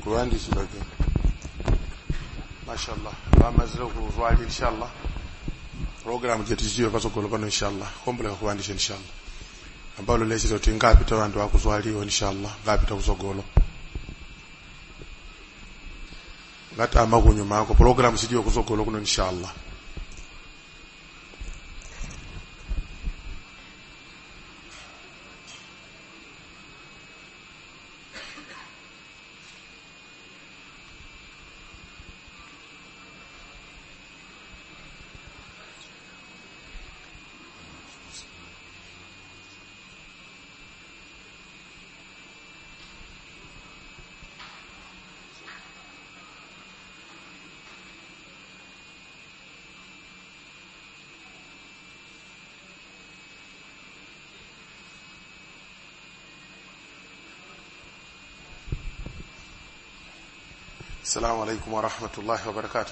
kuyandikilake mashallah bamazire kulwali inshallah programu jeticiyo patsogolo pano inshallah kumbuleka kuwandisha inshallah ambalo lechita kuti ngapita vantu vakuzwaliwa inshallah ngapita kutsogolo ngatama kunyuma ako programu sidiyo kutsogolo kuno inshallah السلام عليكم ورحمة الله وبركاته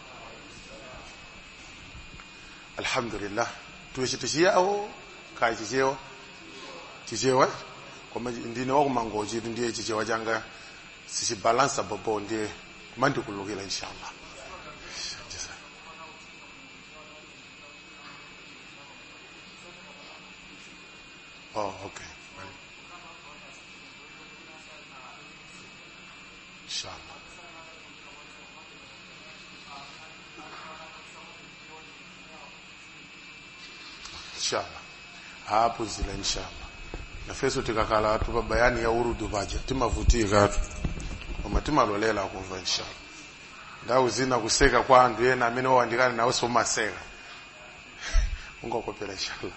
الحمد لله tuichitishia au kai chichewa chichewa kwamba ndine wakumangoji ndiye chichewa changa sichibalansa bobo ndiye mandikulukira inshallah oh okay inshallah inshallah hapo zila inshallah na feso tikakala tupa bayani ya urudu vaja timavutika tu koma timalolela kumva inshallah ndau zina kuseka kwa andu yena amene wawandikana nawe somaseka ungokopera inshallah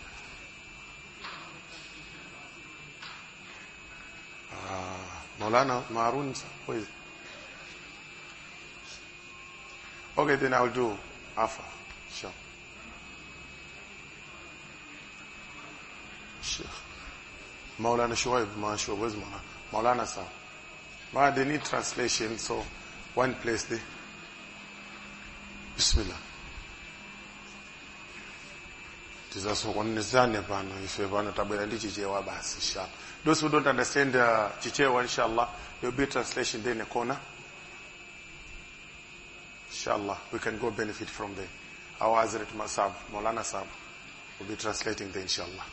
ah Maulana Marun who is Okay then I'll do Afa inshallah Sheikh Maulana Shoaib Mashu where's Maulana Maulana Sam Ma they need translation so one place there Bismillah tizasokonezane pano ife pano tabwera ndi chichewa basi inshallah those who don't understand uh, chichewa inshallah there will be translation there in a corner inshallah we can go benefit from there our Hazrat Masab Maulana Sab will be translating there inshallah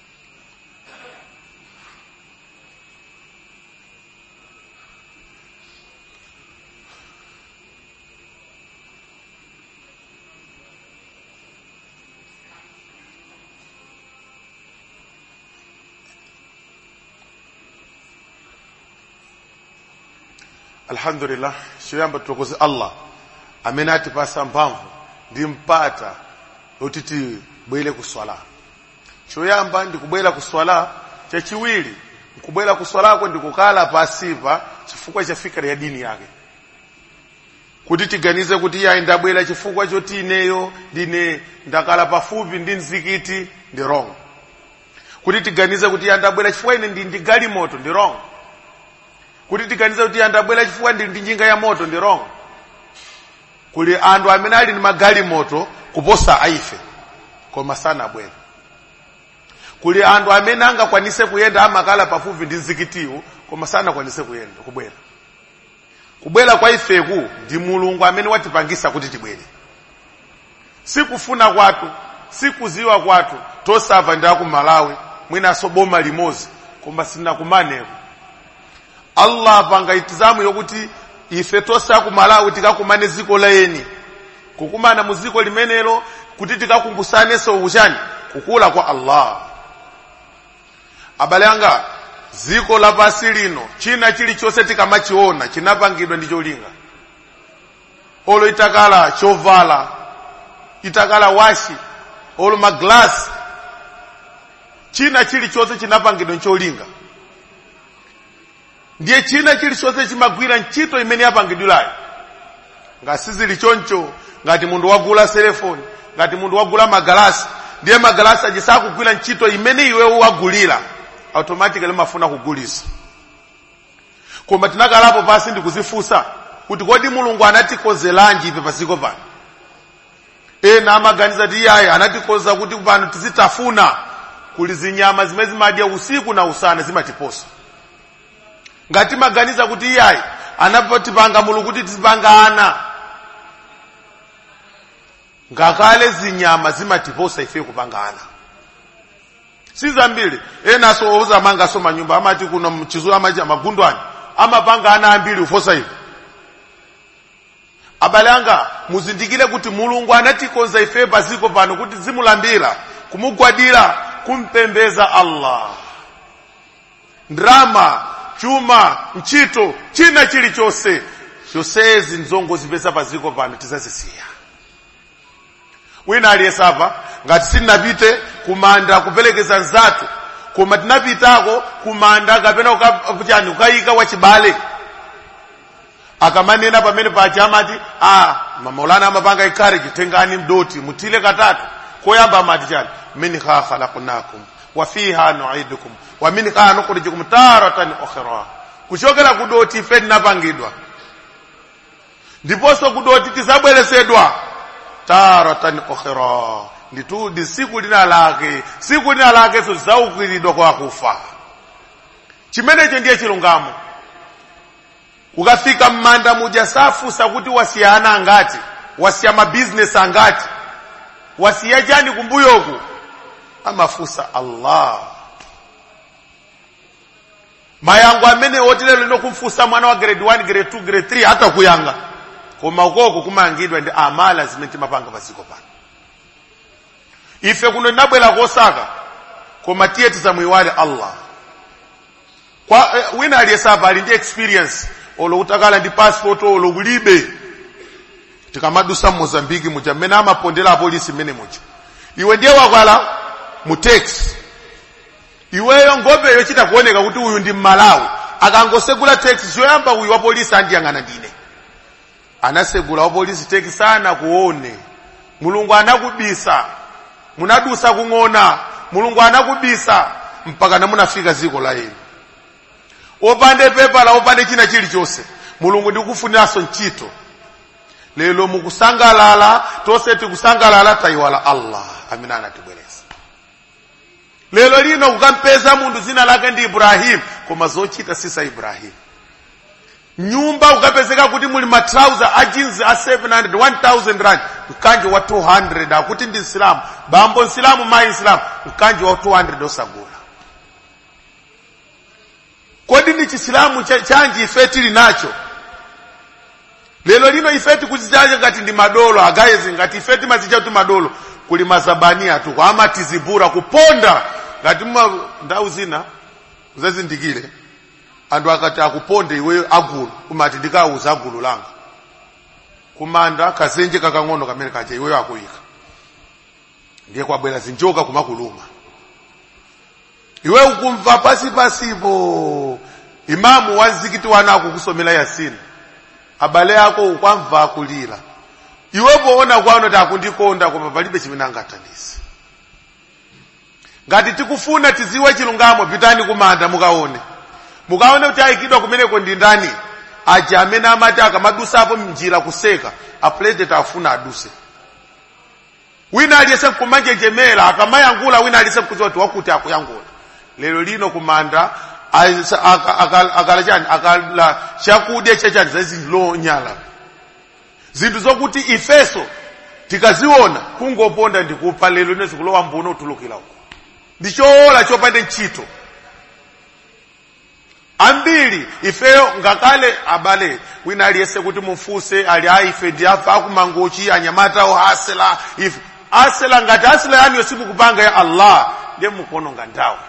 alhamdulillah choyamba tulokoze allah amene atipasa mphamvu ndi mpata yoti tibwere kuswala choyamba ndikubwera kuswala chachiwiri nkubwera kuswalako ndikukala pasipa chifukwa chafika ya dini yake kuti tiganize kuti iye ndabwera chifukwa choti ineyo ndine ndakala pafupi ndi mzikiti ndi wrong kuti tiganize kuti iye ndabwera chifukwa ine ndi ndi galimoto ndi wrong kuti tiganize kuti andabwera chifukwa ndili ndi njinga ya moto ndi wrong kuli anthu amene ali ndi magalimoto kuposa aife koma sanabwere kuli anthu amene angakwanise kuyenda amakala pafupi ndi mzikitiwu koma sanakwanise kuyenda kubwera kubwera kwa ifeku ndi mulungu amene watipangisa kuti tibwere sikufuna kwathu sikuziwa kwathu tosava ndi aku malawi mwinaso boma limozi koma sinakumaneko allah apanga itizamu yokuti ife tonse aku malawi tikakumane ziko layeni kukumana mu ziko limenelo kuti tikakumbusanenso uchani kukula kwa allah abale anga ziko lapasi lino china chilichonse tikamachiona chinapangidwa ndi cholinga olo itakala chovala itakala washi olo maglasi china chilichonse chinapangidwa ncholinga ndiye china chilichonse chimagwira ntchito imene yapangidwirayo ngati zili choncho ngati munthu wagula selefoni ngati munthu wagula magalasi ndiye magalasi aja sakugwira ntchito imene iwe wagulira automatically mafuna kugulisa koma tinakalapo pasi ndikuzifunsa kuti kodi mulungu anatikozelanji ife pasiko pano ena amaganiza ti iyayi anatikoza kuti pano tizitafuna kuli zinyama zimene zimadya usiku na usana zimatiposa ngati maganiza kuti iyayi anapotipanga mulungu kuti tizipangana ngakale zinyama zimatiposa ife kupangana sizambiri enaso ozamangaso manyumba amati kuno mchizu amaji amagundwani amapangana ambiri ufosa ife abale anga muzindikire kuti mulungu anatikonza ife paziko pano kuti zimulambira kumugwadira kumpembeza allah ndrama chuma ntchito china chilichonse chonsezi nzongozipeza paziko pano tizazisiya wina aliyesapa ngati sitinapite kumanda kupelekeza nzathu koma tinapitako kumanda kapena kuchani kukayika wachibale akamanena pamene paja amati ah maulana amapanga encourage tengani mdoti mutile katatu koyamba amati chani minha khalaqnakum wa fiha nu'idukum wa minha nukhrijukum taratan ukhra kuchokera kudoti ife tinapangidwa ndiponso kudoti tizabweresedwa taratan ukhra nditudi siku lina lake siku lina lake so zaukiridwa kwa kufa chimenecho ndiye chilungamo ukafika mmanda muja safusa kuti wasiyana angati wasiya mabizinesi angati wasiya chani kumbuyoku amafusa allah mayango amene oti lero lino kumfusa mwana wa grade 1 grade 2 grade 3 hata kuyanga koma ukoko kumangidwa ndi amala zimene timapanga paziko pano ife kuno tinabwera kosaka koma tiye tizamuyiwale allah kwa eh, wina aliyesapa ali ndi experience olo kutakala ndi passport olo kulibe tikamadusa mozambiki muja mmene amapondera apolisi mmene muja iwe ndiye wakwala mu taxi iweyo ngopeyo chita kuoneka kuti uyu ndi mmalawi akangosegula taxi choyamba uyu wa polisi andiyang'ana ndine anasegula wa polisi taxi sana kuone mulungu anakubisa munadusa kung'ona mulungu anakubisa mpaka namunafika ziko la yenu opande pepala opande china chilichonse mulungu ndikufuniranso ntchito lero mukusangalala tonse tikusangalala tayiwala allah amene anatibwereza lero lino kukampeza munthu dzina lake ndi ibrahimu koma zochita sisa ibrahimu nyumba ukapezeka kuti muli matrauza a jeans a 700 1000 rand mkanji wa 200 akuti ndi nsilamu bambo nsilamu mayi nsilamu mkanji wa 200 osagula kodi ndi chisilamu chanji ife tili nacho lero lino ife tikuzichacha ngati ndi madolo agayezi ngati ife timazicha kuti madolo kuli mazabania tu kwama tizibura kuponda ngati mma ndau zina uzazindikire anthu akati akuponde iweyo agulu umati ndikauza agulu langa kumanda kazenje kakang'ono kamene kaja iweyo akuyika ndiye kwabwera zinjoka kumakuluma iwe ukumva pasi pasipo imamu wa mzikiti wana akukusomera yasini abale ako ukwamva akulira iwe poona kwano takundikonda koma palibe chimene angathandize ngati tikufuna tiziwe chilungamo pitani kumanda mukaone mukaone kuti ayikidwa kumeneko ndi ndani aja amene amati akamadusapo mnjira kuseka apulezidenti afuna aduse wina aliyese kumanjenjemera akamayangula wina aliyese kudziwa kuti wakuti akuyangula lero lino kumanda akala chani akala chakudya chachani zazilonyala zinthu zokuti ifeso tikaziona kungoponda ndikupa lero lino zikulowa mbuno utulukira uko ndichoola chopande ntchito ambiri ifeyo ngakale abale wina aliyese kuti mufuse ali aife ndi afa akumangochi anyamata ohasela ife asela ngati asela yaniyo simukupanga ya allah ndiye mukuononga nthawi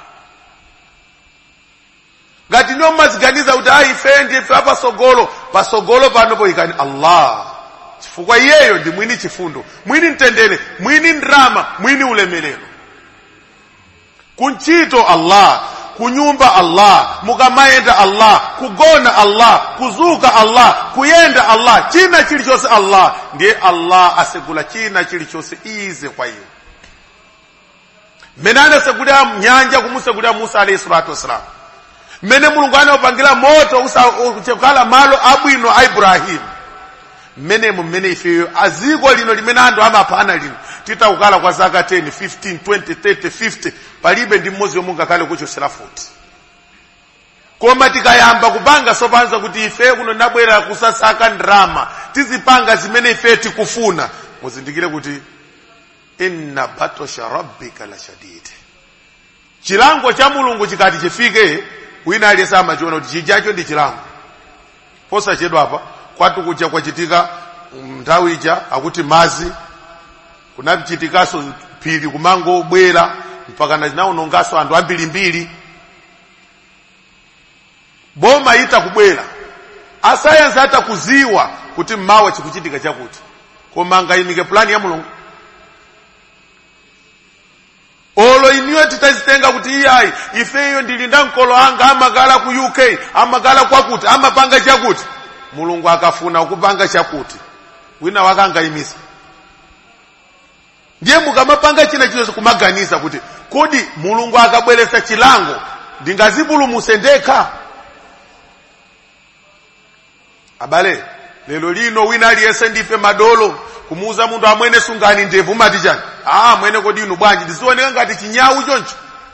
ngati niwo mmaziganiza kuti ayi ife ndife apasogolo pasogolo panopo ikani allah chifukwa iyeyo ndi mwini chifundo mwini mtendere mwini ndrama mwini ulemerero kuntchito allah kunyumba allah mukamayenda allah kugona allah kuzuka allah kuyenda allah china chilichonse allah ndiye allah asegula china chilichonse ize kwa iwe mmene anasegulira nyanja kumusegulira musa alayhi salatu wassalam mmene mulungu anapangira moto kukhala malo abwino a ibrahimu mmenemo mmene ifeyo aziko lino limene anthu amapana lino titakukhala kwa zaka 10 15 20 30 50 palibe ndi mmodzi yomwe ngakhale kuchosera futi koma tikayamba kupanga sopanza kuti ife kuno nabwera kusasaka ndrama tizipanga zimene ife tikufuna muzindikire kuti inna batosha rabbika la shadid chilango cha mulungu chikati chifike wina aliyense amachiona kuti chijacho ndi chilango posachedwa apa kwatu kuja kwachitika nthawi ija akuti mazi kunachitikaso phiri kumangobwera mpaka nachinaonongaso anthu ambirimbiri boma ita kubwera asayensi atakuziwa kuti mmawa chikuchitika chakuti koma ngayimike plani ya mulungu olo iniyo titazitenga kuti iyayi ifeyo ndili nda mkolo anga amakala ku uk amakala kwakuti amapanga chakuti mulungu akafuna kupanga chakuti wina wake angayimisa ndiye mukamapanga china chilichonse kumaganiza kuti kodi mulungu akabweretsa chilango ndingazipulumuse ndekha abale lero lino wina aliyense ndife madolo kumuuza munthu amwene sungani ndevu mati chani ah mwene kodi inu bwanji ndizioneka ngati chinyawu choncho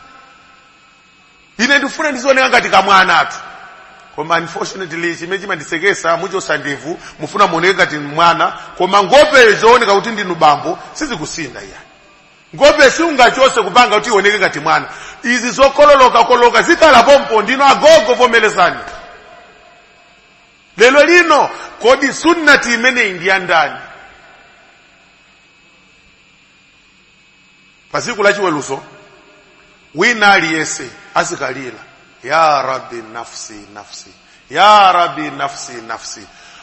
ine ndifuna ndizioneka ngati kamwana atu koma unfortunately chimene chimandisekesa muchosa ndevu mufuna muoneke ngati mwana koma ngope zooneka kuti ndinu bambo sizikusinda iya ngope siungachose kupanga kuti ioneke ngati mwana izi zokololoka koloka zikhala pompo ndino agogo vomelezani lero lino kodi sunnati imeneyi ndi ya ndani pa tsiku lachiweruzo wina aliyense azikalira ya rabbi nafsi nafsi ya rabbi nafsi nafsi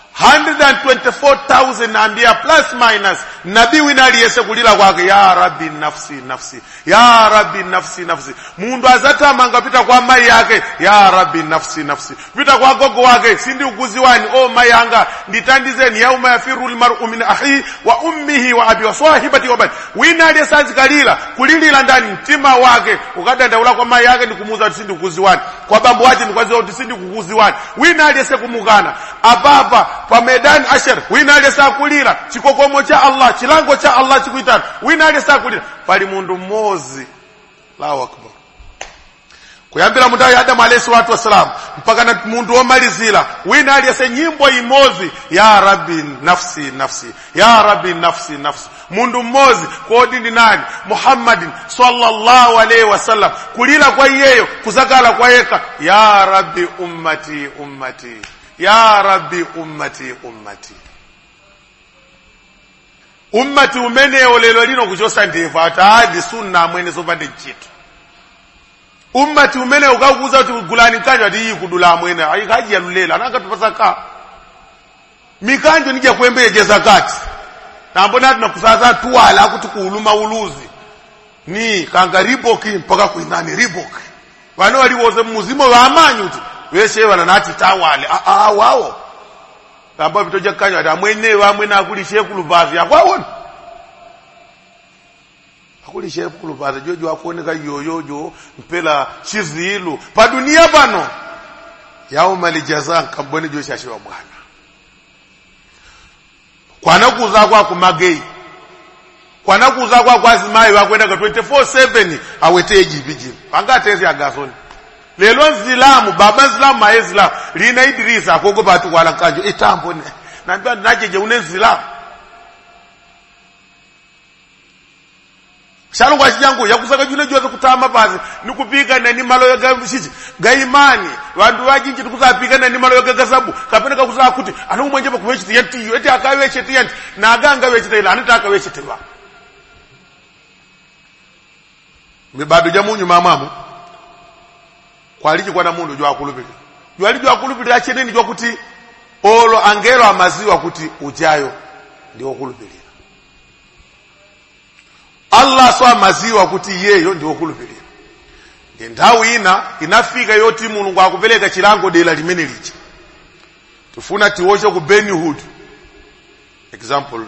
124,000 ambia plus minus nabii wina aliyense kulira kwake ya rabbi nafsi nafsi ya rabbi nafsi nafsi mundu azatamanga pita kwa mai yake ya rabbi nafsi nafsi pita kwa gogo wake sindi ukuziwani o mai anga nditandizeni yauma yafiru lmaru min ahi wa ummihi wa abi wa sahibati wa bani wina aliyense azikalira kulilira ndani mtima wake ukadandaula kwa mai yake ndikumuuza kuti sindi ukuziwani kwa bambo wache ndikwaziwa kuti sindi kukuziwani wina aliyense kumukana apapa pa medani ashar wina aliyense akulira chikokomo cha allah chilango cha allah chikuitana wina aliyense akulira pali mundu mmodzi allahu akbar kuyambira mundau ya adamu alayhi salatu wassalam mpaka na mundu womalizira wina aliyense nyimbo imodzi ya rabbi nafsi nafsi ya rabbi nafsi nafsi mundu mmodzi kodi ndi nani muhammadin sallallahu alaihi wasallam kulira kwa iyeyo kuzakala kwa yeka ya rabbi ummati ummati ya rabbi ummati ummati ummati umenewo lero lino kuchosa ndevu ataadi sunna amwene zopande ntchito ummati umene ukakuuza kuti gulani mkanjo ati iyi kudula amwene ayikaji yalulela anangatupasa ka mikanjo nija kuyembeyejeza kati nambona tinakusaza tuwala akuti kuuluma uluzi ni kanga riboki mpaka kuinani riboki vane waliwoze muzimo vamanyi kuti veshe vana nati tawale aa wawo kamba vitoja kanyo ati amwene vamwene akulishe kuluvazi akwawona akulishe kuluvazi jojo akuoneka yoyojo mpela chizilu pa dunia pano yauma lijaza nkambone joshashiwa bwana kwanakuza kwako magei kwanakuza kwako azimayi wakwendaka 24/7 awete jipiji pangatezi agasoni lelo nzilamu baba nzilamu maye zilamu lina idirisa akoko pati kwala nkanjo itambo ne nambia najeje une nzilamu shalongwa chijangu yakusaka june joze kutama pasi nikupika nani malo yoga chichi gaimani vantu vajinji tikusapika nani malo yoga gasabu kapena kakusaa kuti anomwenje pakuwechita yantiyo eti akawechete yanti na aganga wechita ila anati akawechetelwa mibado ja munyu mamwamu kwaliji kwana mundu jwakulupilira jwali jwakulupilira cheneni jwakuti olo angelo amaziwa kuti ujayo ndiwokulupilira allah so amaziwa kuti iyeyo ndiwokulupilira ndi nthawi ina inafika yoti mulungu akupereka chilango dera limene lija tifuna tiwoche ku benihud example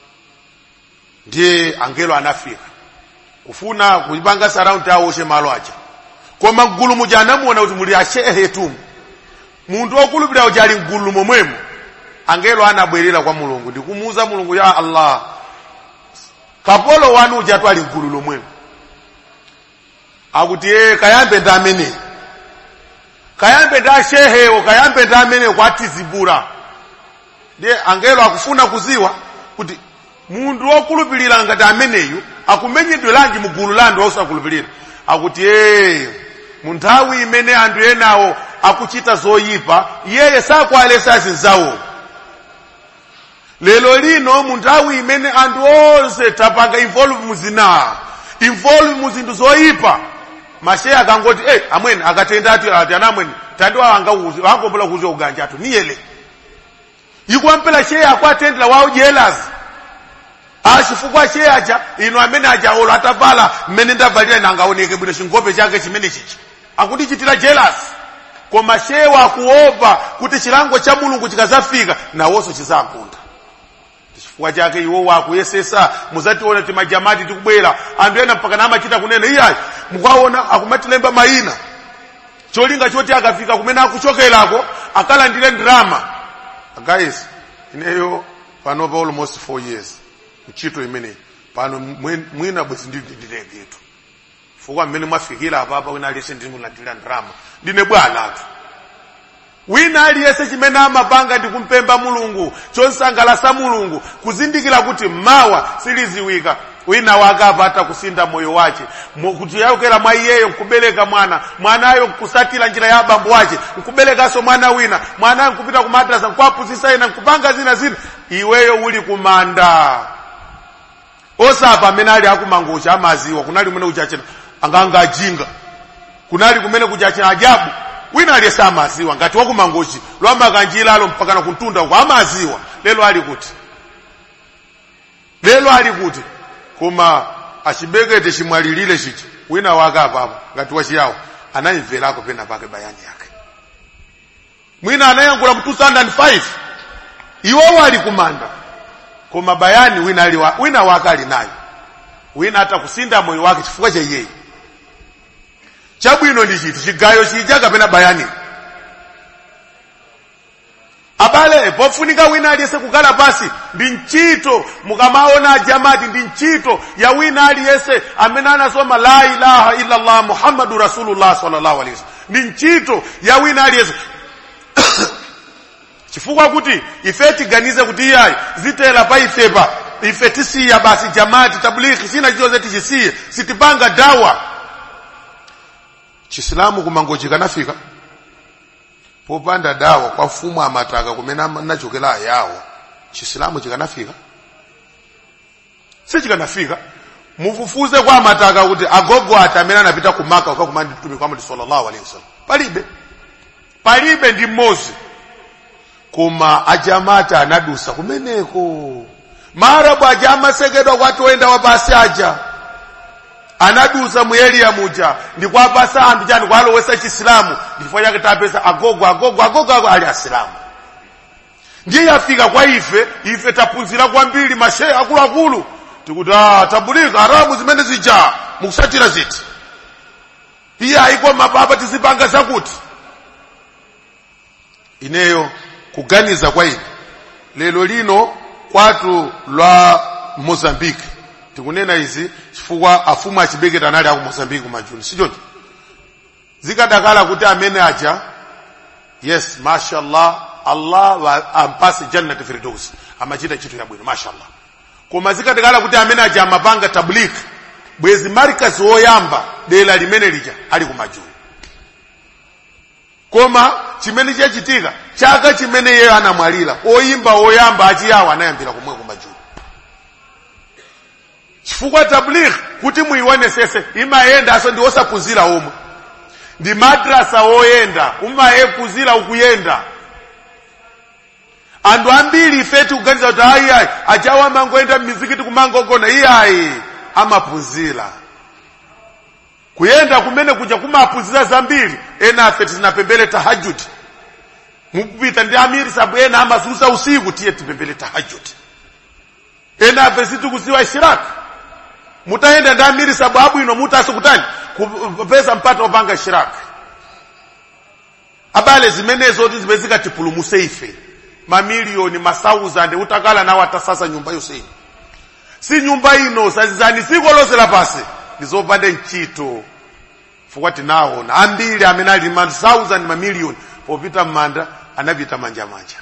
ndiye angelo anafika kufuna kuipanga saraundi awoshe malo aja koma mgulu muja anamuona kuti muli ashehe tumu munthu wokulupirira uja ali mgulu momwemo angelo anabwerera kwa mulungu ndikumuuza mulungu ya allah kapolo wanu uja tu ali mgulu lomwemo akuti ee kayambe ndi ameneyi kayambe nda shehewo kayambe nda amene kwatizibula ndiye angelo akufuna kuziwa kuti munthu wokhulupirira ngati ameneyu akumenyedweranji mu gulu la anthu osakhulupirira akuti ee mu nthawi imene anthu enawo akuchita zoyipa iyeye sakwalesa zinzawo lero lino mu nthawi imene anthu onse tapanga involve muzina involve mu zinthu zoyipa masheya akangoti eh amwene akatenda ati ati anamwene tandiwa angauzi wangopola kuzi uganja atu niyele ikuwampela sheya akwatendera wawo jealous achifukwa sheya aja ino amene aja olo atavala mmene ndavalira ine angaoneke bwino chingope chake chimene chichi akutichitira jealous koma shewa akuopa kuti chilango cha mulungu chikazafika nawonso chizagunda chifukwa chake iwo wakuyesesa muzationa ti majamati tikubwera anthu ena mpaka namachita kunena iyayi mukaona akumatilemba mayina cholinga choti akafika kumene akuchokerako akalandire ndrama guys ineyo panopa almost four years ntchito imeneyi pano mwe- mwina bwezi ndindilegetu chifukwa mmene mwafikira apapa wina aliyese ndimulandira ndrama ndine bwanatu wina aliyese chimene amapanga ndi kumpemba mulungu chonsangalasa mulungu kuzindikira kuti mawa siliziwika wina wake apata kusinda moyo wace Mo- kuti yayokera mwa iyeyo nkubereka mwana mwanayo nkusatira njira ya abambo wace nkuberekaso mwana wina mwanayo nkupita kumadrasa nkuapuzisa ina nkupanga zina zina iweyo uli kumanda osapa amene ali akumangocha amaziwa kunali kumene kuchachena anganga ajinga kunali kumene kuchachena ajabu wina aliyese amaziwa ngati wakumangochi lwamba kanjilalo mpaka na kuntunda uko amaziwa lelo ali kuti lelo ali kuti koma achibekete chimwalilire chichi wina wake apapo ngati wachiyawo anayimverako pena pake bayani yake mwina anayankhula mu 2005 iwowo ali kumanda koma bayani wina, ali wa, wina wake ali nayo wina atakusinda moyo wake chifukwa cha iyeyi chabwino ndi chiti chigayo chija kapena bayani abale pofunika wina aliyese kukhala pasi ndi ntchito mukamaona jamati ndi ntchito ya wina aliyese amene anasoma la ilaha illallah muhammadu rasulullah sallallahu alaihi wasallam ndi ntchito ya wina aliyese chifukwa kuti ife tiganize kuti iyayi zitela pa ifepa ife tisiya basi jamati tablighi sina chichoze tichisiye sitipanga dawa chisilamu kumangochi kanafika popanda dawa kwa fumu amataka kumene ama- nachokera ayawo chisilamu chikanafika sichikanafika mufufuze kwa amataka kuti agogo ati amene anapita kumaka ukakumana ndi mtumiki Muhammad sallallahu alaihi wasallam palibe palibe ndi mmodzi koma ajamata anadusa kumeneko maarabu aja amasekedwa kwati oyenda wapasi aja anadusa mu eliya muja ndikwapasa anthu chani kwalowesa chisilamu ndifukwa chake tapeza agogo agogo agogo ago ali asilamu ndiye yafika kwa ife ife taphunzira kwambiri mashehe akuluakulu tikuti ah, tabulika arabu zimene zija mukusatira ziti iye ayikwa mapapa tizipanga zakuti ineyo kuganiza kwa ine lero lino kwatu lwa mozambique tikunena izi chifukwa afumu achibeketa anali aku mozambique kumajuni sichoncho zikadakala kuti amene aja yes mashallah allah wa- ampase jannati firdaus amachita chinthu chabwino mashallah koma zikadakala kuti amene aja amapanga tablik bwezi marikazi woyamba dera limene lija ali kumajuni koma chimene chachitika chaka chimene iyeyo anamwalira oyimba oyamba achiyawa anayambira kumwe kumajuni chifukwa tabligh kuti muionesese imayendanso ndi osaphunzira omwe ndi madrasa oyenda umayephunzira ukuyenda anthu ambiri ife tikuganiza kuti ayiayi achawo amangoenda mmizikiti kumangogona iyayi amaphunzira kuyenda kumene kuja kumaphunzira zambiri ena afe tinapembele tahajudi mukupita ndi amiri sabu ena amazulusa usiku tiye tipembele tahajudi ena afe sitikuziwa ishiraki mutayenda ndi amiri sabu abwino mutaso kutani kupeza mpata opanga ishiraki abale zimenezo ti zimene zikatipulumuse ife mamiliyoni masauzande utakala nawo atasasa nyumba yonse si nyumba ino sazizani dziko lonse lapasi ndizopanda ntchito chifukwa tinaona ambiri amene ali ma thousand mamiliyoni popita m'manda anapita manja manja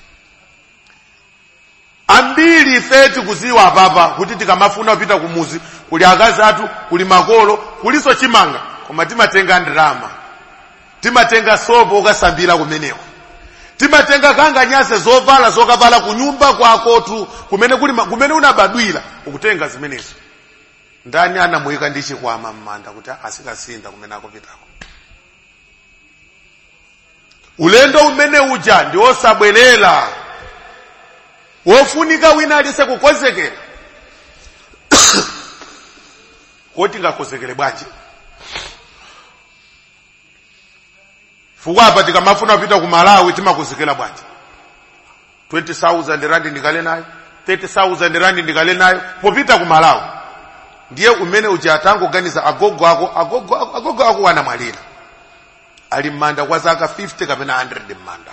ambiri ife tikuziwa apapa kuti tikamafuna kupita kumuzi kuli akazi athu kuli makolo kuliso chimanga koma timatenga ndrama timatenga sopo okasambira kumeneko timatenga kanga nyase zovala zokavala kunyumba kwakotu kumene kuli ma- kumene unabadwira ukutenga zimenezo ndani anamuyika ndi chikwama m'manda kuti asikasinda kumene akupitako ulendo umene uja ndi osabwerera wofunika wina alise kukonzekera koti ngakonzekere bwanji fukwapa tikamafuna kupita ku malawi timakonzekera bwanji 20000 randi ndikale nayo 30000 randi ndikale nayo popita ku malawi ndiye umene uja atangoganiza agogo ako agogo ako agogo ako wanamwalira ali m'manda kwa zaka 50 kapena 100 m'manda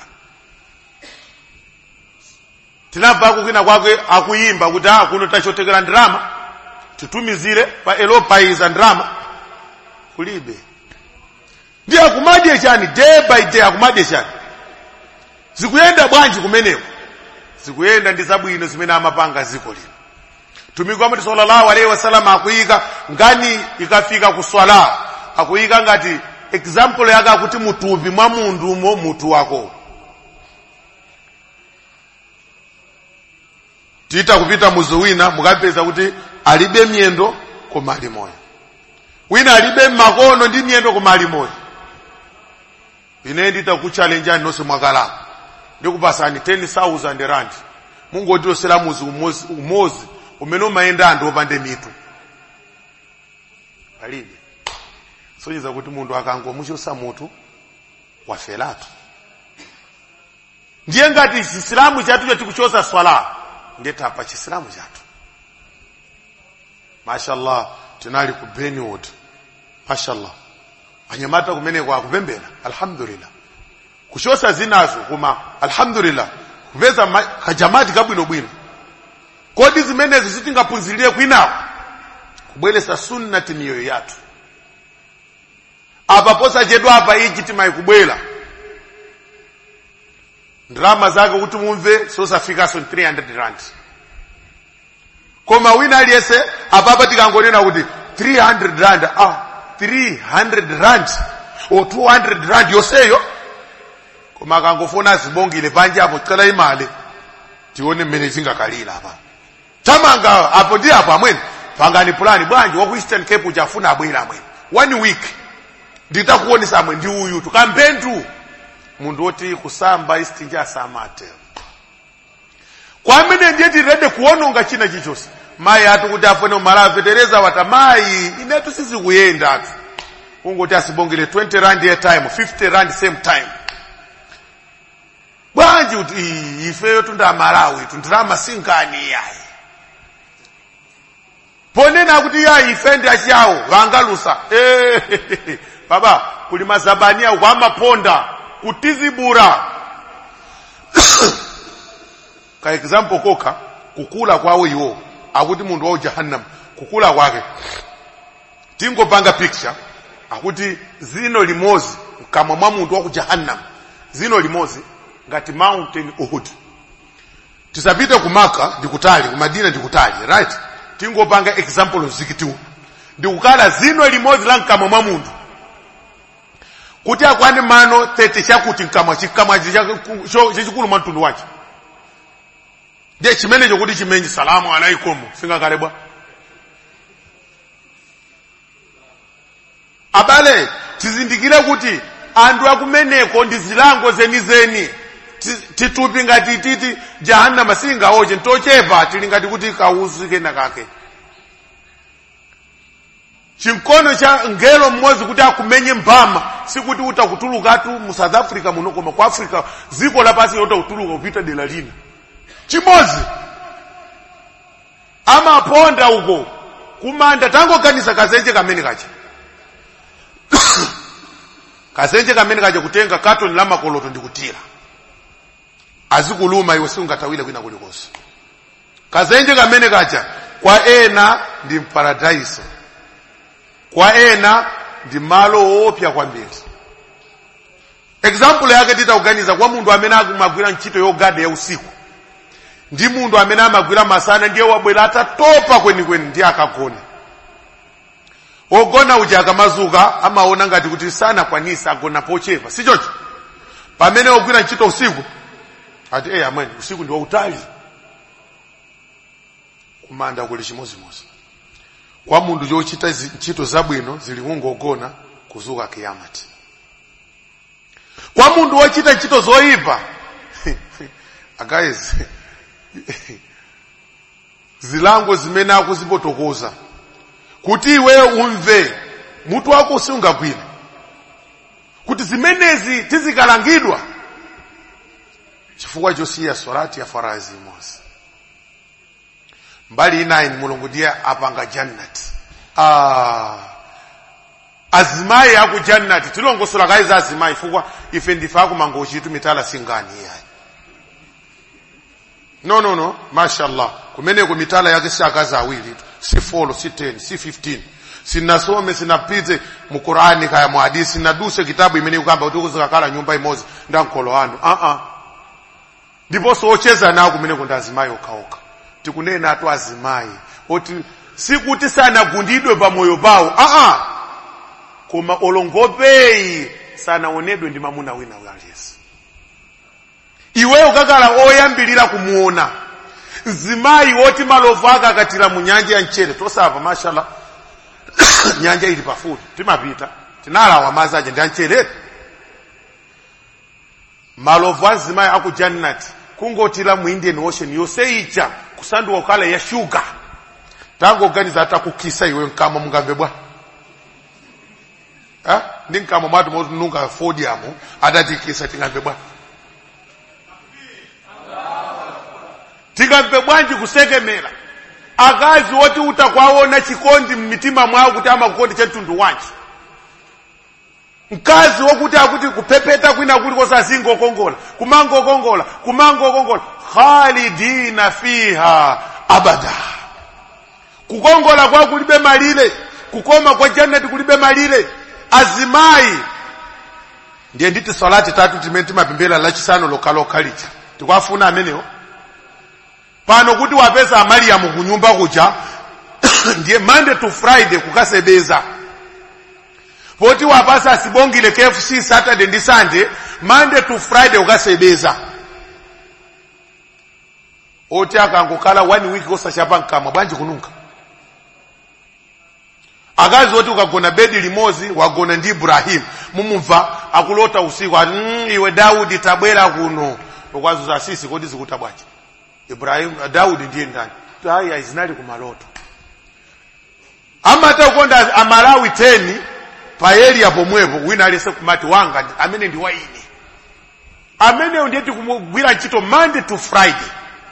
tinabva kwina kwake akuyimba kuti ah kuno tachotekera ndirama titumizire pa elopaiza ndirama kulibe ndi akumadye chani day by day akumadye chani zikuyenda bwanji kumeneko zikuyenda ndi zabwino zimene amapanga ziko lino mtumiki wamati sallallahu alaihi wasallam akuyika ngani ikafika ku swala akuyika ngati example yake akuti mutupi mwa munthu umo mutu wako tita kupita muzi wina mukapeza kuti alibe miyendo koma ali moyo wina alibe makono ndi miyendo koma ali moyo ine nditakuchalenjani nonse mwakalapa ndikupasani 10000 rand mungotirosera muzi umozi, umozi umene umayenda anthu opande mitu palibe sonyeza kuti munthu akangomuchosa mutu wafelatu ndiye ngati chisilamu chatucho tikuchosa swala ndiye tapa chisilamu chathu mashallah tinali ku benwood mashallah anyamata kumeneko akupembera alhamdulillah kuchosa zinazo koma alhamdulillah kupeza ma- kajamati kabwinobwino kodi zimenezo sitingaphunzirire kwinawo kubweresa sunnati miyoyo yathu apa posachedwa apa ichi timayikubwera ndrama zake kuti mumve sosafikaso 300 rand koma wina aliyese apapa tikangonena kuti 300 rand ah 300 rand o 200 rand yonseyo koma akangofuna zibongile panje apo tikala imali tione mmene zingakalira apa tamanga apo ndi apo amwene pangani pulani bwanji waku eastern cape uchafuna abwera amwene one week nditakuonesa amwe ndi uyu tukampentu munthu woti kusamba istinja asamate kwamene ndiye tirede kuononga china chichonse mayi ati kuti afune umalawi tereza wata mayi inetu sizikuyenda atu ungoti asibongele 20 rand a time 50 rand same time bwanji kuti "Ii, ifeyo tunda malawi tundirama sinkani yayi ponena kuti yayi ife ndi achiyawo vangalusa Eh, baba kuli mazabania wamaponda kutizibura ka example koka kukula kwawo iwo akuti munthu wa jahannam kukula kwake tingopanga picture akuti zino limozi mkamwa mwa munthu wa ku jahannam zino limozi ngati mountain uhud tisapite kumaka ndikutali kumadina ndikutali right tingopanga example zikitiwu ndikukala zino limodzi la mkamwa mwa munthu kuti akwane mano 30 chakuti mkamwa chikamwa chachikulu mwa mtundu wache ndiye chimenecho kuti chimenye salamu alaikum singakale bwa abale tizindikire kuti anthu akumeneko ndi zilango zenizeni Ti- titupi ngati titi jahannama singaoche ntochepa tili ngati kuti kauzu kena kake chinkono cha ngelo mmodzi kuti akumenye mphama sikuti utakutulukatu mu south africa muno koma ku africa dziko lapasi utakutuluka kupita dera lina chimodzi amaponda uko kumanda tangoganiza kazenje kamene kacha kazenje kamene kacha kutenga katoni la makoloto ndikutira azikuluma iwe siungatawire kwina kulikonse kazenje kamene kacha kwa ena ndi mparadaiso kwa ena ndi malo woopsa kwambiri example yake titakuganiza kwa munthu amene amagwira ntchito yogada ya usiku ndi munthu amene amagwira masana ndiye wabwera atatopa kwenikweni ndiye akagona ogona uja akamazuka amaona ngati kuti sanakwanise agona pochepa sichocho pamene ogwira ntchito usiku ati eyi amweni usiku ndi wautali kumanda kuli chimozimozi kwa munthu chochita zi- ntchito zabwino zili kungogona kuzuka kiyamati kwa munthu wochita ntchito zoyipa guys zilango zimene akuzipotokoza kuti iwe umve mutu wako usingagwire kuti zimenezi tizikalangidwa chifukwa chosiya sorati ya farazi imodzi mbali inayi mulungu ndiye apanga jannati ah. azimayi aku jannati tilongosola kayi za azimayi chifukwa ife ndife akumango chitu mitala singani iyayi no no no mashallah kumeneko mitala yake si akazi awiri si 4 si 10 si 15 sinasome sinapite mu qurani kaya mu hadisi sinaduse kitabu imene ikukamba kuti kuzikakhala nyumba imodzi nda mkholo wanu uh -uh. ndiponso ocheza nawo kumeneko ndi azimayi okhaokha tikunena atu azimayi oti sikuti sanagundidwe pamoyo pawo aa koma olongopeyi sanaonedwe ndi mamuna wina aliyense iweyo kakala oyambilira kumuona mzimayi woti malovu ake akatira mu nyanja ya mchere tosapa mashallah nyanja ili pafupi timapita tinalawa madzi aja ndi amchere malovu a mzimayi aku jannati kungotira mu indian ocean yonse ija kusanduka kukhala ya shuga tangoganiza atakukisa iwe mkama mungamve bwa Eh? ndi mkama mwatu motununga fodiamu adatikisa tingamve bwa tingamve bwanji kusekemera akazi woti utakwaona chikondi mmitima mwawo kuti amakukondi chamtundu wanji mkazi wokuti akuti kupepeta kwina kulikonse azingokongola kumangokongola kumangokongola khalidina fiha abada kukongola kwa kulibe malire kukoma kwa jannati kulibe malire azimayi ndiye nditi salati tatu timene timapembera lachisanu lokhalokha lija tikwafuna amenewo pano kuti wapeza amariyamu kunyumba kuja ndiye monday to friday kukasebeza poti wapasa asibongile kfc saturday ndi sunday monday to friday ukasebeza oti akangokhala one week osachapa mkamwa bwanji kununka akazi oti ukagona bedi limozi wagona ndi ibrahimu mumumva akulota usiku ati mm, iwe daudi tabwera kuno ukwazuza sisi kodi zikuta bwanji ibrahimu daudi ndiye ndani aya izinali kumaloto amata ukonda amalawi 10 payeria pomwepo wina alese kumati wanga ndi- amene ndi waine ameneyo ndiye tikumugwira ntchito monday to friday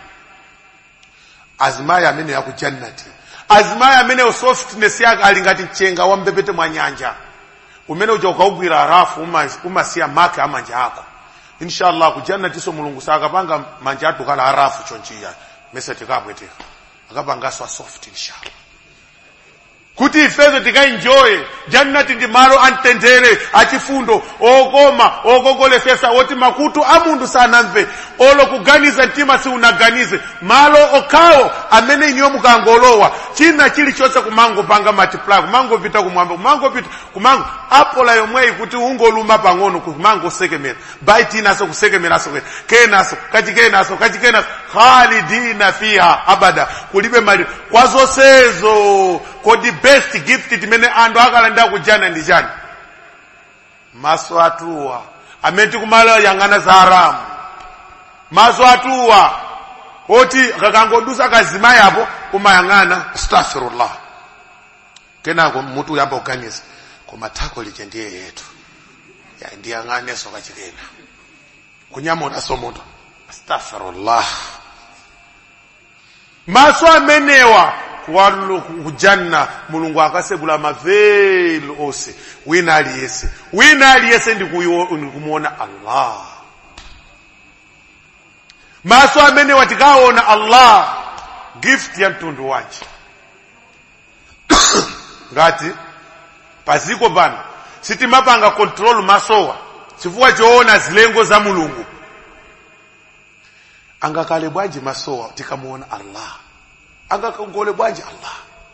azimayi amene yaku jannati azimayi ameneyo softness yake ali ngati mchenga wa mbepete mwa nyanja umene uja ukaugwira arafu uma- umasiya make amanja ako inshallah ku jannatiso mulungu sakapanga manja athu kala arafu chonchiya mese tikabweteka akapangaso a soft inshallah kuti ifezo tikaenjoye jannati ndi malo amtendere achifundo okoma okongolesesa woti makutu a munthu sanamve olo kuganiza mtima siunaganize malo okhawo amene iniyo mukangolowa china chilichonse kumangopanga multiply kumangopita kumwamba kumangopita kumango apola yomweyi kuti ungoluma pang'ono kumangosekemera baiti inaso kusekemeraso kwena kenaso kachikenaso kachikenaso khalidina fiha abada kulibe mali kwa zonsezo kodi best gift timene anthu akalandira kujana ndi chani maso atuwa amene tikumala yang'ana za haramu maso atuwa oti kakangodusa kazimayi apo umayang'ana astaghfirullah kenako mutu uyamba kuganiza koma thako lije ndiye yetu ya ndiyang'aneso kachikena kunyamunaso mutu astaghfirullah maso amenewa walo kujanna mulungu akasegula maveli ose wina aliyese wina aliyese ndikumuona allah maso amenewa tikaona allah gift ya mtundu wanji ngati paziko pano sitimapanga control masowa chifukwa choona zilengo za mulungu angakale bwanji masowa tikamuona allah angakongole bwanji allah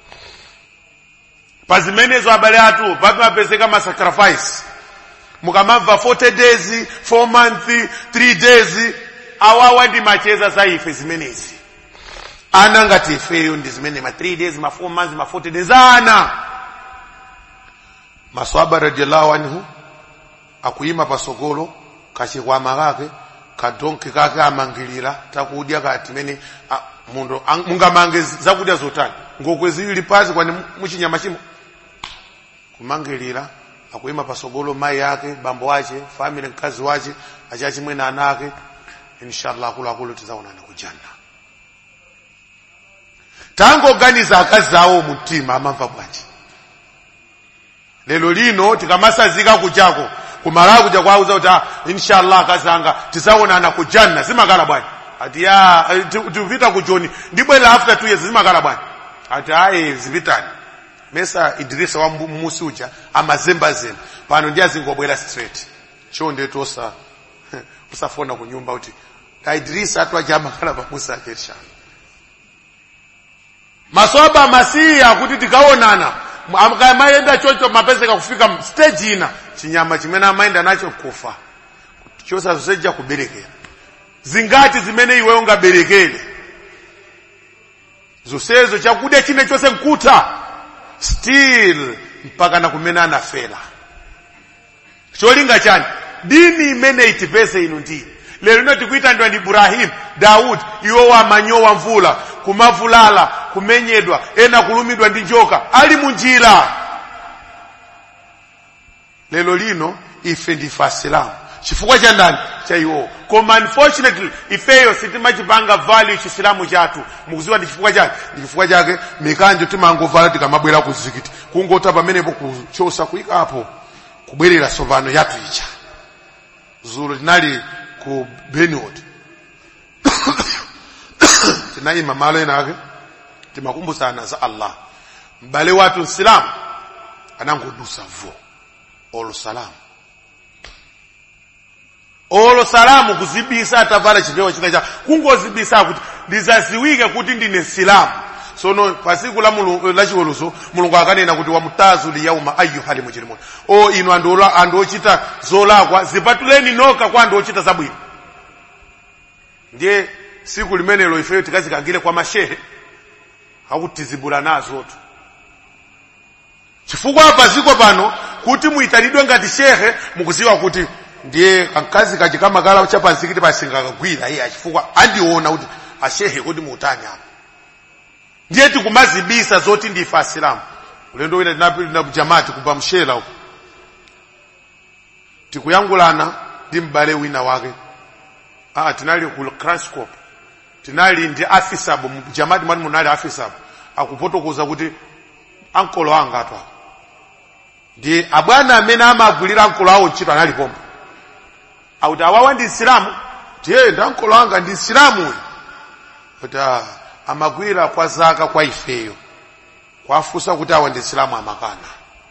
pazimenezo abale athu pamapezeka masacrifice mukamamva 40 days 4 month 3 days awawa ndi macheza za ife zimenezi ana ngati ifeyo ndi zimene ma 3 days ma 4 months ma 40 days ana maswaba radiallahu anhu akuyima pasogolo kachikwama kake kadonki kake amangilira takudya kati mene a, mundo ang- mungamange zi- zakudya zotani ngokwe ziwili pazi kwani mu- muchinyama chimo kumangilira akuyima pasogolo mai yake bambo wache family mkazi wache achachimwe na ana ake inshallah akuluakulu tizaonana kujanna tangoganiza akazi awo mumtima amamva bwanji lero lino tikamasazika kuchako kumala kuja kwauza kuti ah, inshallah akazi anga tizaonana kujanna zimakala bwanji ati ya eh, ti- tikupita kujoni ndibwera after two years zimakala bwanji ati ayi zipitani mesa idirisa wa mbu- musi uja amazembazemba pano ndi azingobwera straight chonde tosa usafona kunyumba kuti aidirisa atu aja amakala pamusi ake inshallah maswaba masiya kuti tikaonana amaenda chocho mapezeka kufika stage ina chinyama chimene amaenda nacho kufa chosazoseja kuberekera zingati zimene iwe ungaberekere zonsezo chakudya chine chose nkuta still mpaka na kumene anafera cholinga chani dini imene itipese inu ndini lero ino tikuitandwa ndi ibrahimu daudi iwo wamanyowa mvula kumavulala kumenyedwa ena kulumidwa ndi njoka ali munjira lero lino ife ndife asilamu chifukwa cha ndani cha iwo koma unfortunately ifeyo sitimachipanga value chisilamu chathu mukuziwa ndi chifukwa chake ndi chifukwa chake mikanjo timangovala tikamabwera ku zikiti kungota pamenepo kuchosa kuyikapo kubwerera sovano yathu ija zulo tinali ku benwood tinayima malo ena ake timakumbusana za allah m'bale wathu msilamu anangodusa vo olo salamu olo salamu kuzibisa atavala chipewa china cha kungozibisa kuti ndizaziwike kuti ndine msilamu sono pasiku la Mulungu- la chiweruzo mulungu akanena kuti wamutazu liyauma ayuhali mujrimuna o inu anthu ola- anthu ochita zolakwa zipatuleni noka kwa anthu ochita zabwino ndiye siku limenelo ifeyo tikazikangire kwa mashehe akutizibula nazotu chifukwa paziko pano kuti muyitanidwe ngati shehe mukuziwa kuti ndiye kamkazi kachi kamakala chapansikiti pasingakagwira iye achifukwa andiona kuti ashehe kuti muutani apa ndiye tikumazibisa zoti ndife asilamu ulendo wina tinapita jamati kupa mshela uko tikuyangulana ndi m'bale wina wake ah tinali ku Kraskop tinali ndi afisabo mu jamati mwani munali afisabo akupotokoza kuti ankolo anga atwa ndi abwana amene amagwirira ankolo awo ntchito analipomba akuti awawa ndi nsilamu ndiye ndi ankolo anga ndi nsilamu uyu kuti ah, amagwira kwa zaka kwa ifeyo kwafusa kuti awa ndi nsilamu amakana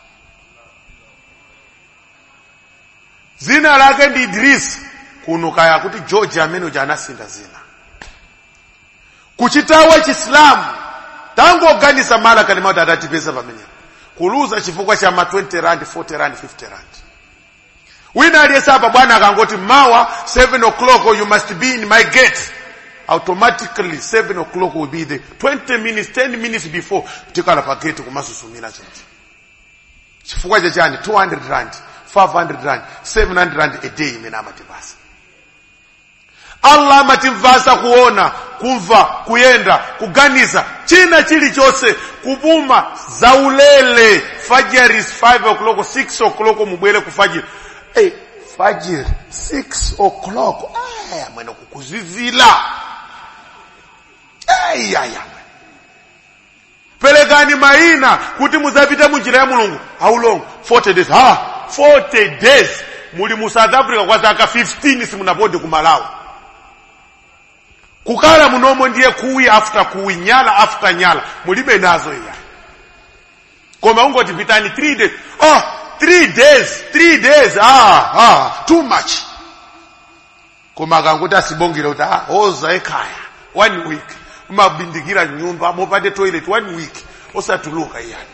zina lake ndi idrisi kuno kaya kuti george amene uja anasinda zina kuchitawa chisilamu tangoganisa mala kalima kuti adatipeza pamenepo kuluza chifukwa cha ma 20 rand 40 rand 50 rand wina aliyese apa bwana akangoti mawa 7 o'clock you must be in my gate automatically 7 o'clock will be there 20 minutes 10 minutes before tikala pa gate kumasusumira choncho chifukwa chachani 200 rand 500 rand 700 rand a day imene amatipasa allah amatimvasa kuona kumva kuyenda kuganiza china chilichonse kupuma zaulele fajiri is 5 o'clock 6 o'clock mubwere kufajiri hey, fajiri 6 o'clock aya mwene kukuzizila ayaya pelekani maina kuti muzapite munjira ya mulungu how long 40 days ha 40 days muli mu south africa kwa zaka 15 simunapode ku malawi kukala munomo ndiye kuwi after kuwi nyala after nyala mulibe nazo iya koma ungoti pitani 3 days oh 3 days 3 days ah ah too much koma akanguti asibongere kuti ah oza ekhaya one week umabindikira nyumba mopande toilet one week osatuluka iyani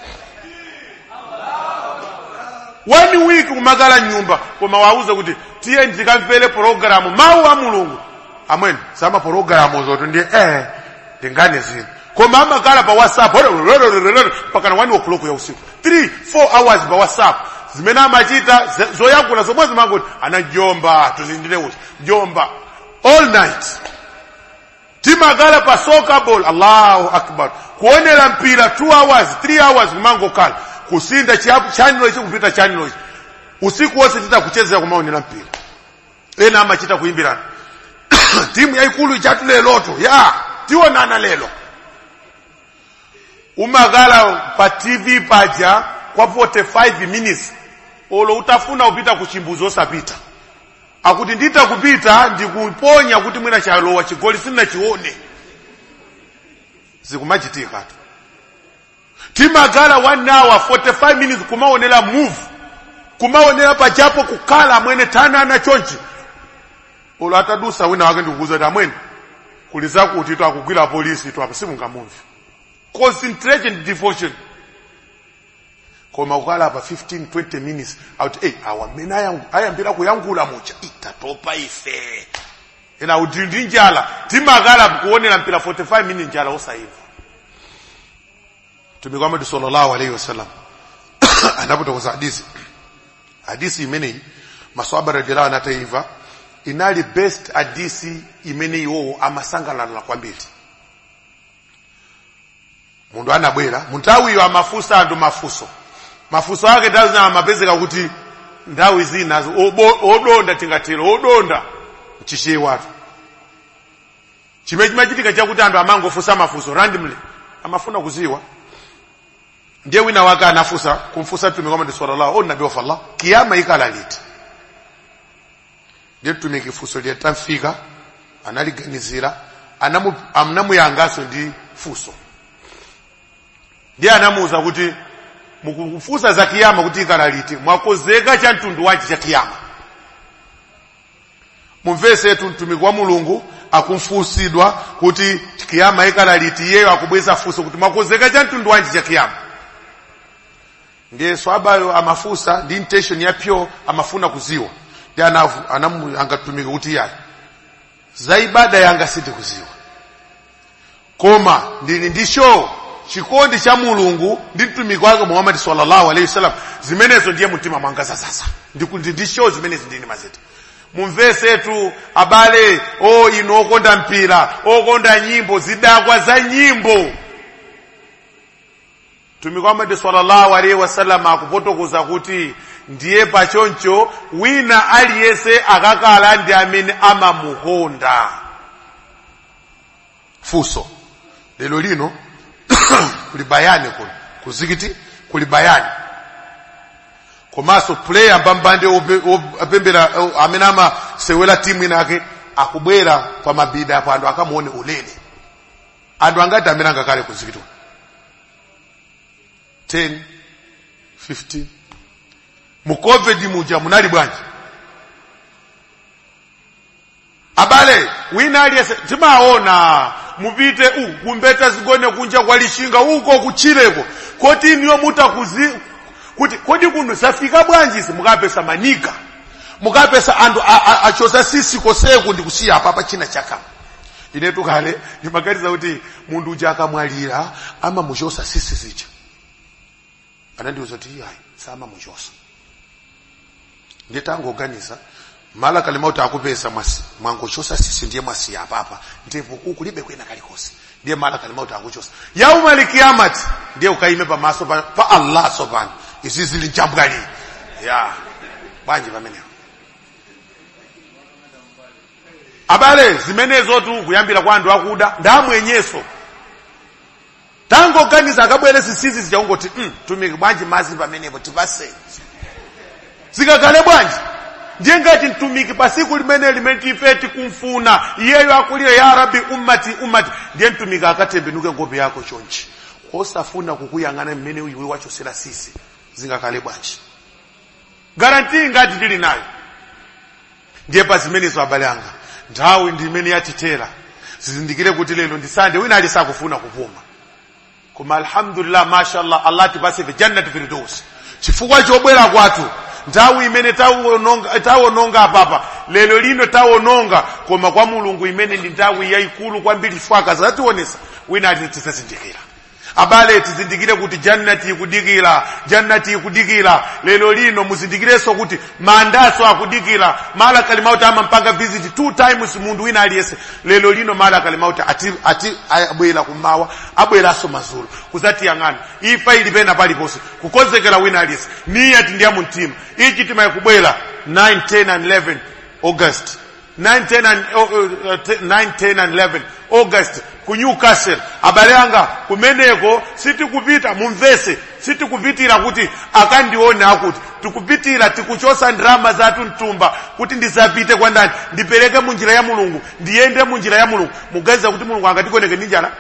one week kumakala nyumba koma wauza kuti tiye ndikamvere pologalamu mawu a mulungu amweni sama pologalamu zoto ndiye eh ndingane zino koma amakala pa whatsapp pakana 1 o'clock ya usiku 3 4 hours pa whatsapp zimene amachita ze- zoyankhula zomwe zimangoti ana jomba tuzindire uti jomba all night timakala pa soccer ball allahu akbar kuonera mpira 2 hours 3 hours kumangokhala kusinda chiapu chanilo ichi kupita chanilo ichi usiku wose titakuchezera kumaonera mpira ena amachita kuimbirana timu yaikulu ichatu leloto ya tionana lelo umakala pa tv paja kwa 45 minutes olo utafuna upita kuchimbuzi osapita akuti ndita kupita ndikuponya kuti mwina chalowa chigoli sinachione zikumachitika tu timakala 1 hour 45 minutes kumaonera move kumaonera pajapo kukala amwene tanana chonchi ulo atadusa wina wake ndikukuza kuti amwene kuli zakuti tu akugwira polisi tu apa simungamumvi concentration devotion koma kukala pa 15 20 minutes auti hey, awa mmene ayangu- ayambira kuyankhula mucha itatopa ife ena kuti ndi njala timakala kuonera mpira 45 minutes njala osaiva mtumiki Muhammad sallallahu alaihi wasallam anapotokoza hadisi hadisi imeneyi maswahaba radhiallahu anhu ataiva inali best hadisi imene iwowo amasangalala kwambiri mundu anabwera munthawiyo amafusa anthu mafuso mafuso ake tazina amapezeka kuti nthawi zinazo obo- odonda tingatero odonda mchishiye watu chimene chimachitika chakuti anthu amangofusa mafuso randomly amafuna kuziwa ndiye wina wake anafusa kumfusa mtumiki Muhammad sallallahu o nabii wa Allah kiyama ikala liti ndiye mtumiki fuso liyetamfika analiganizira anamu- anamuyangaso ndi fuso ndiye anamuuza kuti mukufusa za kiyama kuti ikala liti mwakozeka cha mtundu wanji cha kiyama mumvesetu mtumiki wa mulungu akumfusidwa kuti kiyama ikala liti iyeyo akubweza fuso kuti mwakozeka cha mtundu wanji cha kiyama ndiye swabayo amafusa ndi intention ya pyo amafuna kuziwa ndi anavu- anamu- angatumika kuti yayi za ibada yanga sindikuziwa koma ndili ndi show chikondi cha mulungu ndi mtumiki wake muhammadi sallallahu alaihi wasallam zimenezo ndiye mtima mwanga sasa ndikuti ndi show zimenezi ndini mazeti mumvesetu abale o ino okonda mpira okonda nyimbo zidakwa za nyimbo mtumiki Muhammad sallallahu alaihi wasallam akufotokoza kuti ndiye pachoncho wina aliyese akakala ndi amene amamukonda fuso lero lino kuli bayani kuno kuzikiti kuli bayani komanso player mbambande ope- op- apembera o- amene amasewera timu inake akubwera pa mabida apo anthu akamuone ulere anthu angati amene angakale kuzikiti kuno 10 15 mu covid muja munali bwanji abale wina aliyese timaona mupite u kumbeta zigone kunja kwa lishinga uko kuchileko koti niyo mutakuzi kuti kodi kuno zafika bwanji si mukapesa manika mukapesa anthu a- a- achoza sisi koseku ndikusiya apa pa china chaka inetu kale ndimaganiza kuti munthu uja akamwalira amamuchosa sisi zija anandiuza kuti iyayi samamuchosa ndiye tangoganiza mala kalima kuti akupesa mwasi mwangochosa sisi ndiye mwasi apapa ndipo kukulibe kwena kalikosi ndiye mala kalima kuti akuchosa yaumali kiyamati ndiye ukaime pamaso pa, pa allah sopano izi zili njambwali ya bwanji pamenepo abale zimenezotu kuyambira kwa anthu akuda ndamwenyeso tangoganiza akabwere zisizi zichaungoti mm, tumiki bwanji mazi pamenepo tipase zikakale bwanji ndiye ngati mtumiki pasiku limene limene tife tikumfuna iyeyo akulire ya rabbi ummati ummati ndiye mtumiki akatembenuke ngope yako chonchi osafuna kukuyang'ana mmene iwe wachosera sisi zingakhale bwanji garantii ngati tili nayo ndiye pa zimenezo abale anga nthawi ndi imene yatitera zizindikire kuti lero ndi sande wina ali sakufuna kupuma koma alhamdulillah mashallah allah tipase fi jannati firdaus chifukwa chobwera kwathu nthawi imene tawononga tawononga apapa lero lino tawononga koma kwa mulungu imene ndi nthawi yayikulu kwambiri fwaka zationesa wina ati tizazindikira abale tizindikire kuti jannati ikudikira jannati ikudikira lero lino muzindikirenso kuti mandaso akudikira mala kalimauti amampanga visit two times munthu wina aliyese lero lino mala kalimauti ati, ati abwera kummawa abweranso mazulu kuzatiyang'ana ifa ili pena paliponse kukonzekera wina aliyese niyati ndi yamumtima ichi timayikubwera 9 10 and 11 august 9 10 and, uh, uh, 9 10 and 11 august ku newcastle abale anga kumeneko sitikupita mumvese sitikupitira kuti akandione akuti tikupitira tikuchosa ndrama zathu mtumba kuti ndisapite kwa ndani ndipereke munjira ya mulungu ndiyende munjira ya mulungu muganiza kuti mulungu angatikoneke ndi njala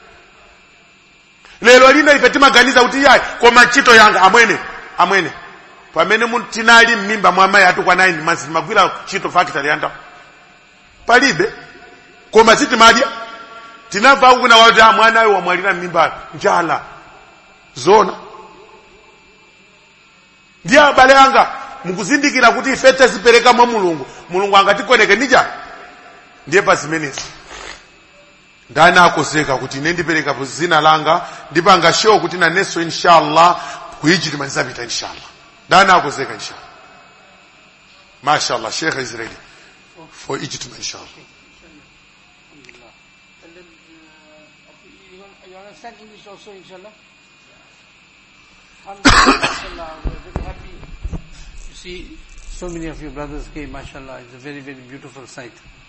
lero lino ife timaganiza kuti yayi koma ntchito yanga amwene amwene pamene mu- tinali m'mimba mwa amayi athu kwa 9 months timagwira ntchito factory yanda palibe koma sitimadya tinamva kuna wati ah, mwanayo wamwalira m'mimba njala zona ndiye abale anga mukuzindikira kuti ife tazipereka mwa mulungu mulungu angatikoneke ndi njala ndiye pa zimenezi ndani akozeka kuti ine ndipereka pa zina langa ndipanga show kuti nanenso inshallah ku Egypt ndizapita inshallah ndani akozeka inshallah mashallah sheikh is ready for Egypt inshallah And then, uh, you, want- you understand English also, inshallah? Alhamdulillah, mashallah, we're very happy to see so many of you brothers came, mashallah. It's a very, very beautiful sight.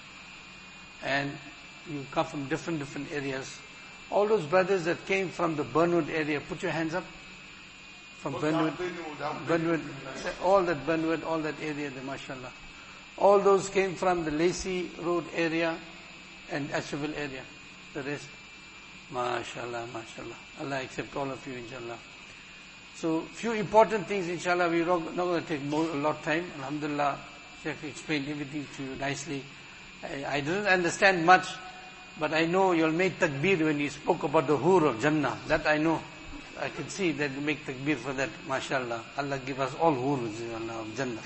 And you come from different, different areas. All those brothers that came from the Burnwood area, put your hands up. From Burnwood, Burnwood, all that Burnwood, all that area there, mashallah. All those came from the Lacey Road area and Asheville area. The rest, mashallah, mashallah. Allah accept all of you, inshallah. So, few important things, inshallah, we're not going to take more, a lot of time. Alhamdulillah, Sheikh explained everything to you nicely. I, I didn't understand much, but I know you'll make takbir when you spoke about the hur of Jannah. That I know. I can see that you make takbir for that, mashallah. Allah give us all hurs inshallah, of Jannah.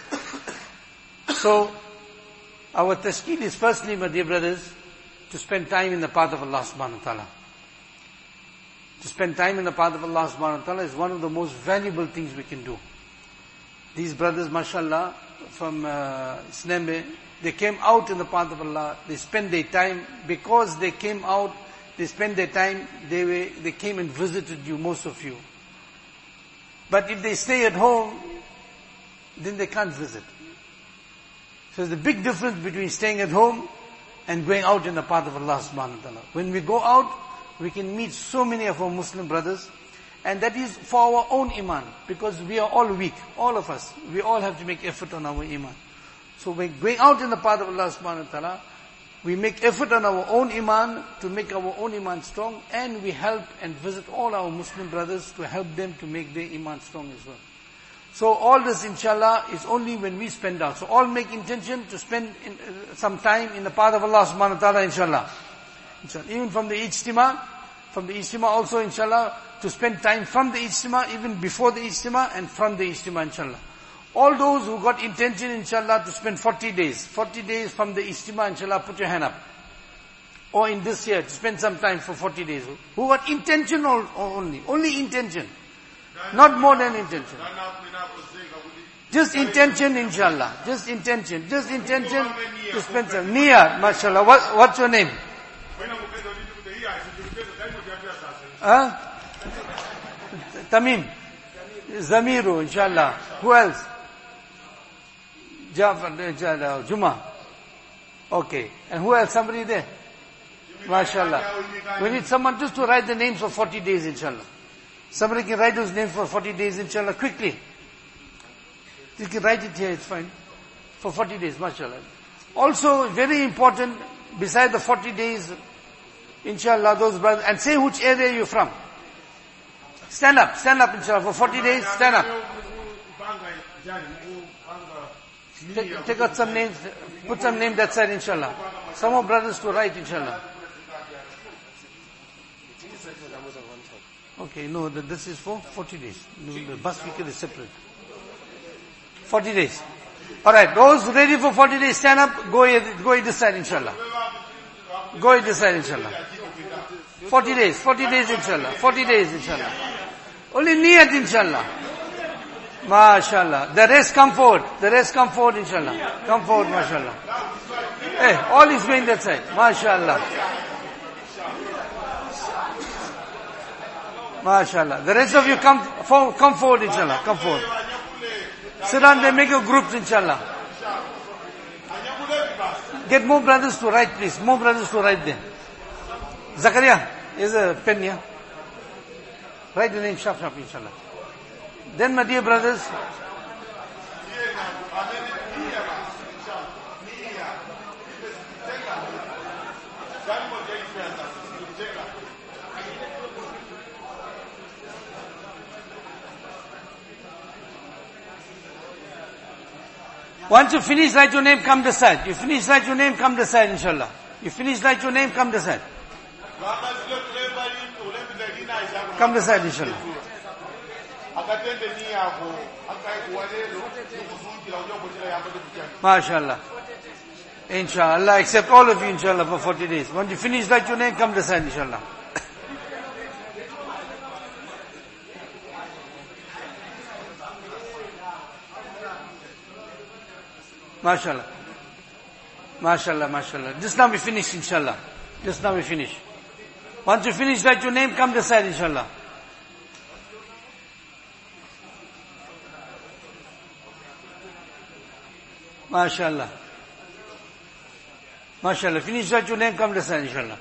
So, our tashkil is firstly, my dear brothers, to spend time in the path of Allah subhanahu wa ta'ala. To spend time in the path of Allah subhanahu wa ta'ala is one of the most valuable things we can do. These brothers, mashallah, from uh, Snembe, they came out in the path of Allah, they spent their time, because they came out, they spent their time, they were, they came and visited you, most of you. But if they stay at home, then they can't visit. So there's a big difference between staying at home and going out in the path of Allah subhanahu wa ta'ala. When we go out, we can meet so many of our Muslim brothers, and that is for our own iman, because we are all weak, all of us. We all have to make effort on our iman. So when going out in the path of Allah subhanahu wa ta'ala, we make effort on our own iman to make our own iman strong, and we help and visit all our Muslim brothers to help them to make their iman strong as well. So all this inshallah is only when we spend out. So all make intention to spend in, uh, some time in the path of Allah subhanahu wa ta'ala inshallah. inshallah. Even from the ijtima, from the ijtima also inshallah, to spend time from the ijtima, even before the ijtima and from the ijtima inshallah. All those who got intention inshallah to spend 40 days, 40 days from the ijtima inshallah, put your hand up. Or in this year, to spend some time for 40 days. Who got intention or, or only? Only intention. Not more than intention. Just intention, inshallah. Just intention. Just intention to spend some. Nia, mashallah. What, what's your name? Huh? Tamim. Zamiru, inshallah. Who else? Jafar, inshallah. Juma. Okay. And who else? Somebody there? Mashallah. We need someone just to write the names for 40 days, inshallah. Somebody can write those names for 40 days, inshallah, quickly. You can write it here, it's fine. For 40 days, mashallah. Also, very important, beside the 40 days, inshallah, those brothers, and say which area you're from. Stand up, stand up inshallah. For 40 days, stand up. Take, take out some names, put some name that side inshallah. Some more brothers to write inshallah. Okay, no, the, this is for 40 days. No, The bus weekend is separate. 40 days. Alright, those ready for 40 days, stand up, go here, go in this side inshallah. Go in this side inshallah. 40 days, 40 days inshallah, 40 days inshallah. Only niyat inshallah. MashaAllah. The rest come forward, the rest come forward inshallah. Come forward mashallah. Hey, all is going that side. MashaAllah. MashaAllah. The rest of you come, for, come forward inshallah, come forward. Sit down there, make your groups inshallah. Get more brothers to write please, more brothers to write there. Zakaria, here's a pen here. Write the name sharp sharp inshallah. Then my dear brothers, once you finish write your name, come this side. You finish write your name, come this side inshallah. You finish write your name, come this side. Come this side inshallah. akatende niyako akaikuwa lero nikusunjira uja kuchira yambate kuchana MashaAllah. Inshallah, accept all of you inshallah for 40 days. Once you finish write your name, come this side inshallah. MashaAllah. MashaAllah, MashaAllah. Just now we finish inshallah. Just now we finish. Once you finish write your name, come this side inshallah. MashaAllah. MashaAllah. Finish write your name, come this side inshallah.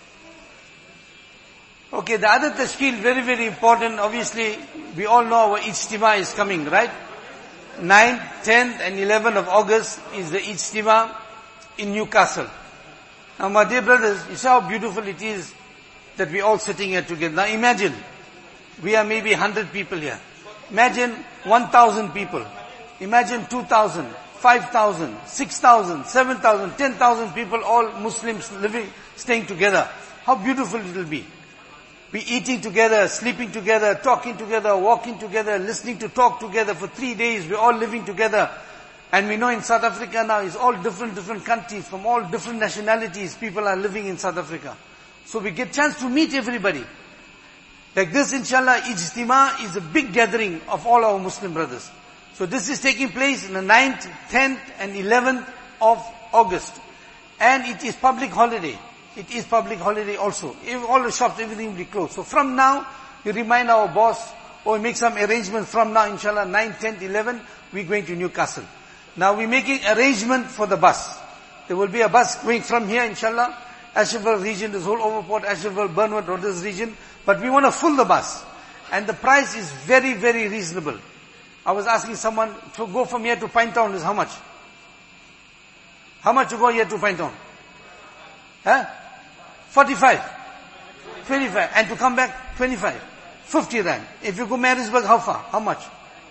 Okay, the other tashkil, very, very important. Obviously, we all know our ijtima is coming, right? 9th, 10th and 11th of August is the ijtima in Newcastle. Now my dear brothers, you see how beautiful it is that we're all sitting here together. Now imagine, we are maybe 100 people here. Imagine 1,000 people. Imagine 2,000, 5,000, 6,000, 7,000, 10,000 people, all Muslims living, staying together. How beautiful it will be. We eating together, sleeping together, talking together, walking together, listening to talk together for three days. We're all living together. And we know in South Africa now, it's all different, different countries, from all different nationalities, people are living in South Africa. So we get chance to meet everybody. Like this, inshallah, Ijtima is a big gathering of all our Muslim brothers. So this is taking place in the 9th, 10th and 11th of August. And it is public holiday. It is public holiday also. If all the shops, everything will be closed. So from now, we remind our boss, or we make some arrangement from now, inshallah, 9th, 10th, 11th, we're going to Newcastle. Now we're making arrangement for the bus. There will be a bus going from here, inshallah, Asherville region, this whole Overport, Asherville, Burnwood, Rogers region, but we want to full the bus. And the price is very, very reasonable. I was asking someone to go from here to Pine Town is how much? How much to go here to Pine Town? Huh? 45. 25. And to come back, 25. 50 rand. If you go Marisburg, how far? How much?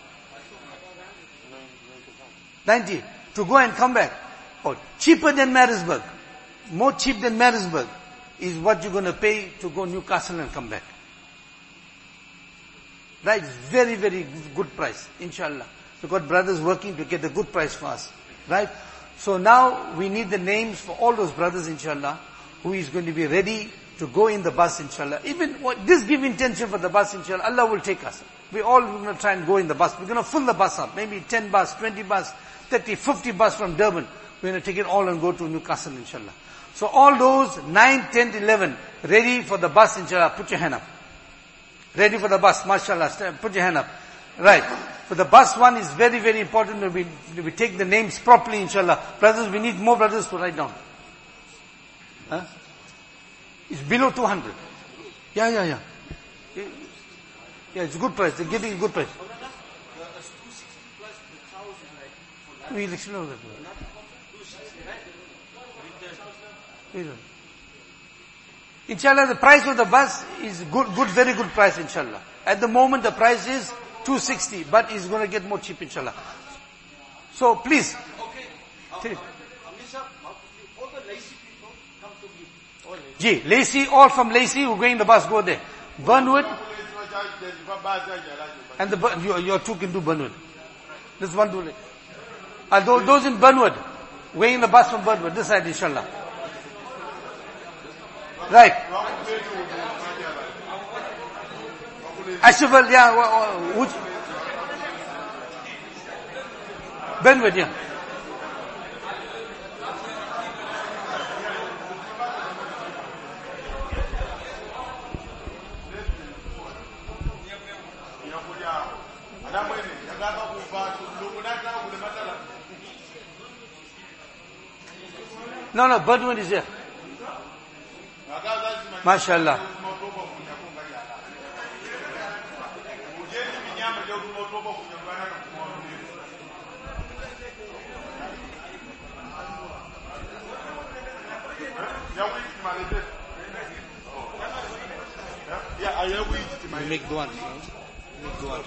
90. To go and come back. Oh, cheaper than Marisburg. More cheap than Marisburg is what you're going to pay to go Newcastle and come back. Right? Very, very good price, inshallah. We've got brothers working to get a good price for us. Right? So now we need the names for all those brothers, inshallah, who is going to be ready to go in the bus, inshallah. Even what, this give intention for the bus, inshallah, Allah will take us. We all going to try and go in the bus. We're going to fill the bus up. Maybe 10 bus, 20 bus, 30, 50 bus from Durban. We're going to take it all and go to Newcastle, inshallah. So all those 9, 10, 11, ready for the bus, inshallah, put your hand up. Ready for the bus, mashallah, stand- put your hand up. Right. For the bus one is very, very important that we, that we take the names properly, inshallah. Brothers, we need more brothers to write down. Huh? It's below 200. Yeah, yeah, yeah. Yeah, it's a good price. They're giving a good price. We'll explore that. Wait a minute. Inshallah, the price of the bus is good, good, very good price, inshallah. At the moment, the price is 260, but it's going to get more cheap, inshallah. So please. Okay. Ji, Lacey, all from Lacey who going the bus, go there. Burnwood, and the, Bur- your, your two can do Burnwood. This one do it. Uh, those, those in Burnwood, weighing the bus from Burnwood, this side, inshallah. Right. Ashwal, yeah, wha- wha- which? Burnwood, yeah. No, no, Burnwood is here. MashaAllah. Make dua. Make dua.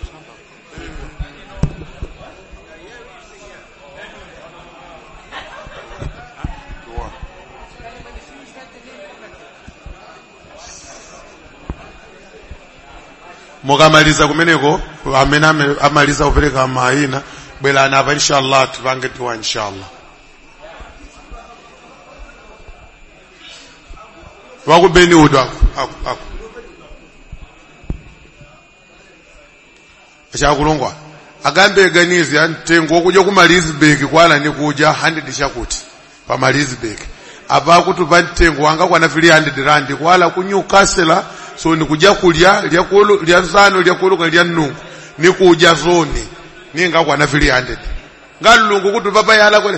mukamaliza kumeneko amene ame- amaliza kupereka mayina bwerani apa inshallah tipange tiwa inshallah wakubeni udo ako ako ako achakulungwa agambe ganizi ya mtengo wokuja ku Malizibek kwana ni kuja 100 chakuti pa Malizibek apa kuti pa mtengo wanga kwana 300 rand kwala ku Newcastle so ni kuja kulya lya kulu lya nzano lya kulu lya nungu ni kuja zone ninga kwana 300 ngalungu kuti papa yala kwele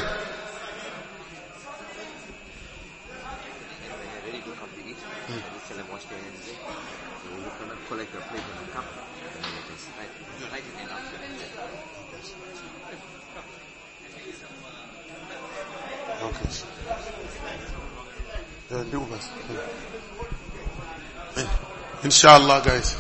Very good company. Mm. You tell them wash their hands. eh? So you cannot collect your plate and cup. And then it is right. It's right in enough. Okay. Yeah, ndio basi. Eh, Inshallah guys.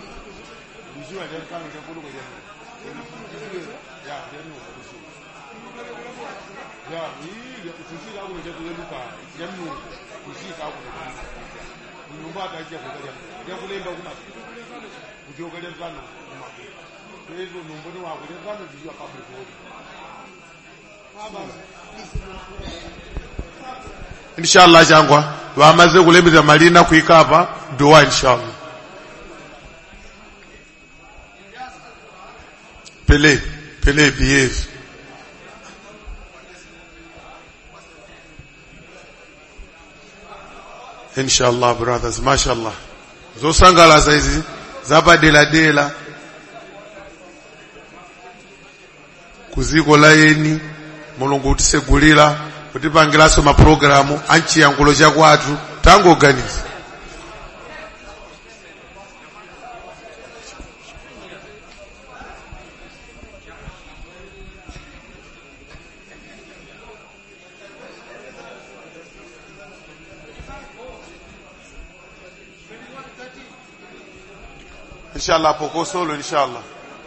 Inshallah changwa wamaze kulembeza malina kuikapa dua inshallah. Pele, Pele behave. Inshallah brothers, mashallah. Zosangalaza izi zapadela dela kuziko la yeni mulungu utisegulira kutipangiranso mapulogalamu anchiyankhulo chakwathu tangoganiza inshallah pokosolo inshallah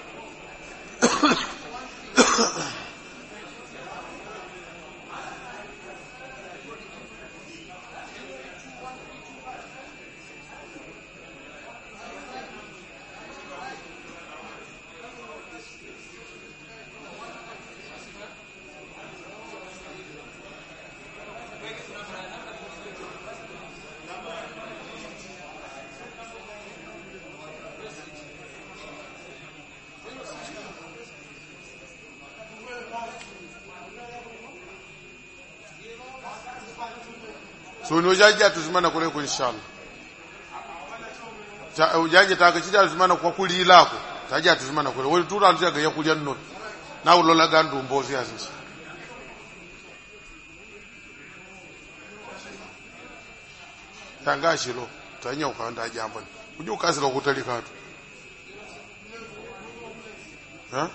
so nojaja tuzimana kuleko inshallah Ta- ujaje takachita tuzimana kwa kulilako taja tuzimana kule wali tura alitaga ya kulya nno na ulola gandu mbozi asisi tangashilo tanya ukanda jambo uje ukazira kutalika tu ha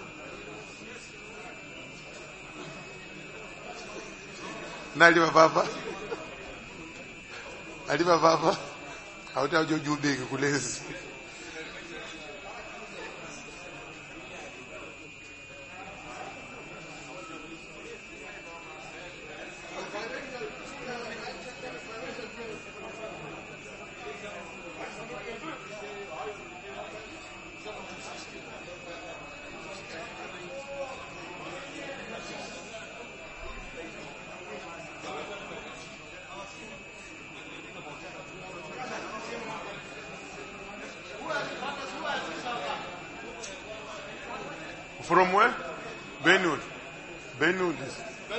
nali baba aliva papa auti ajojubeki kulezi from where benwood benwood is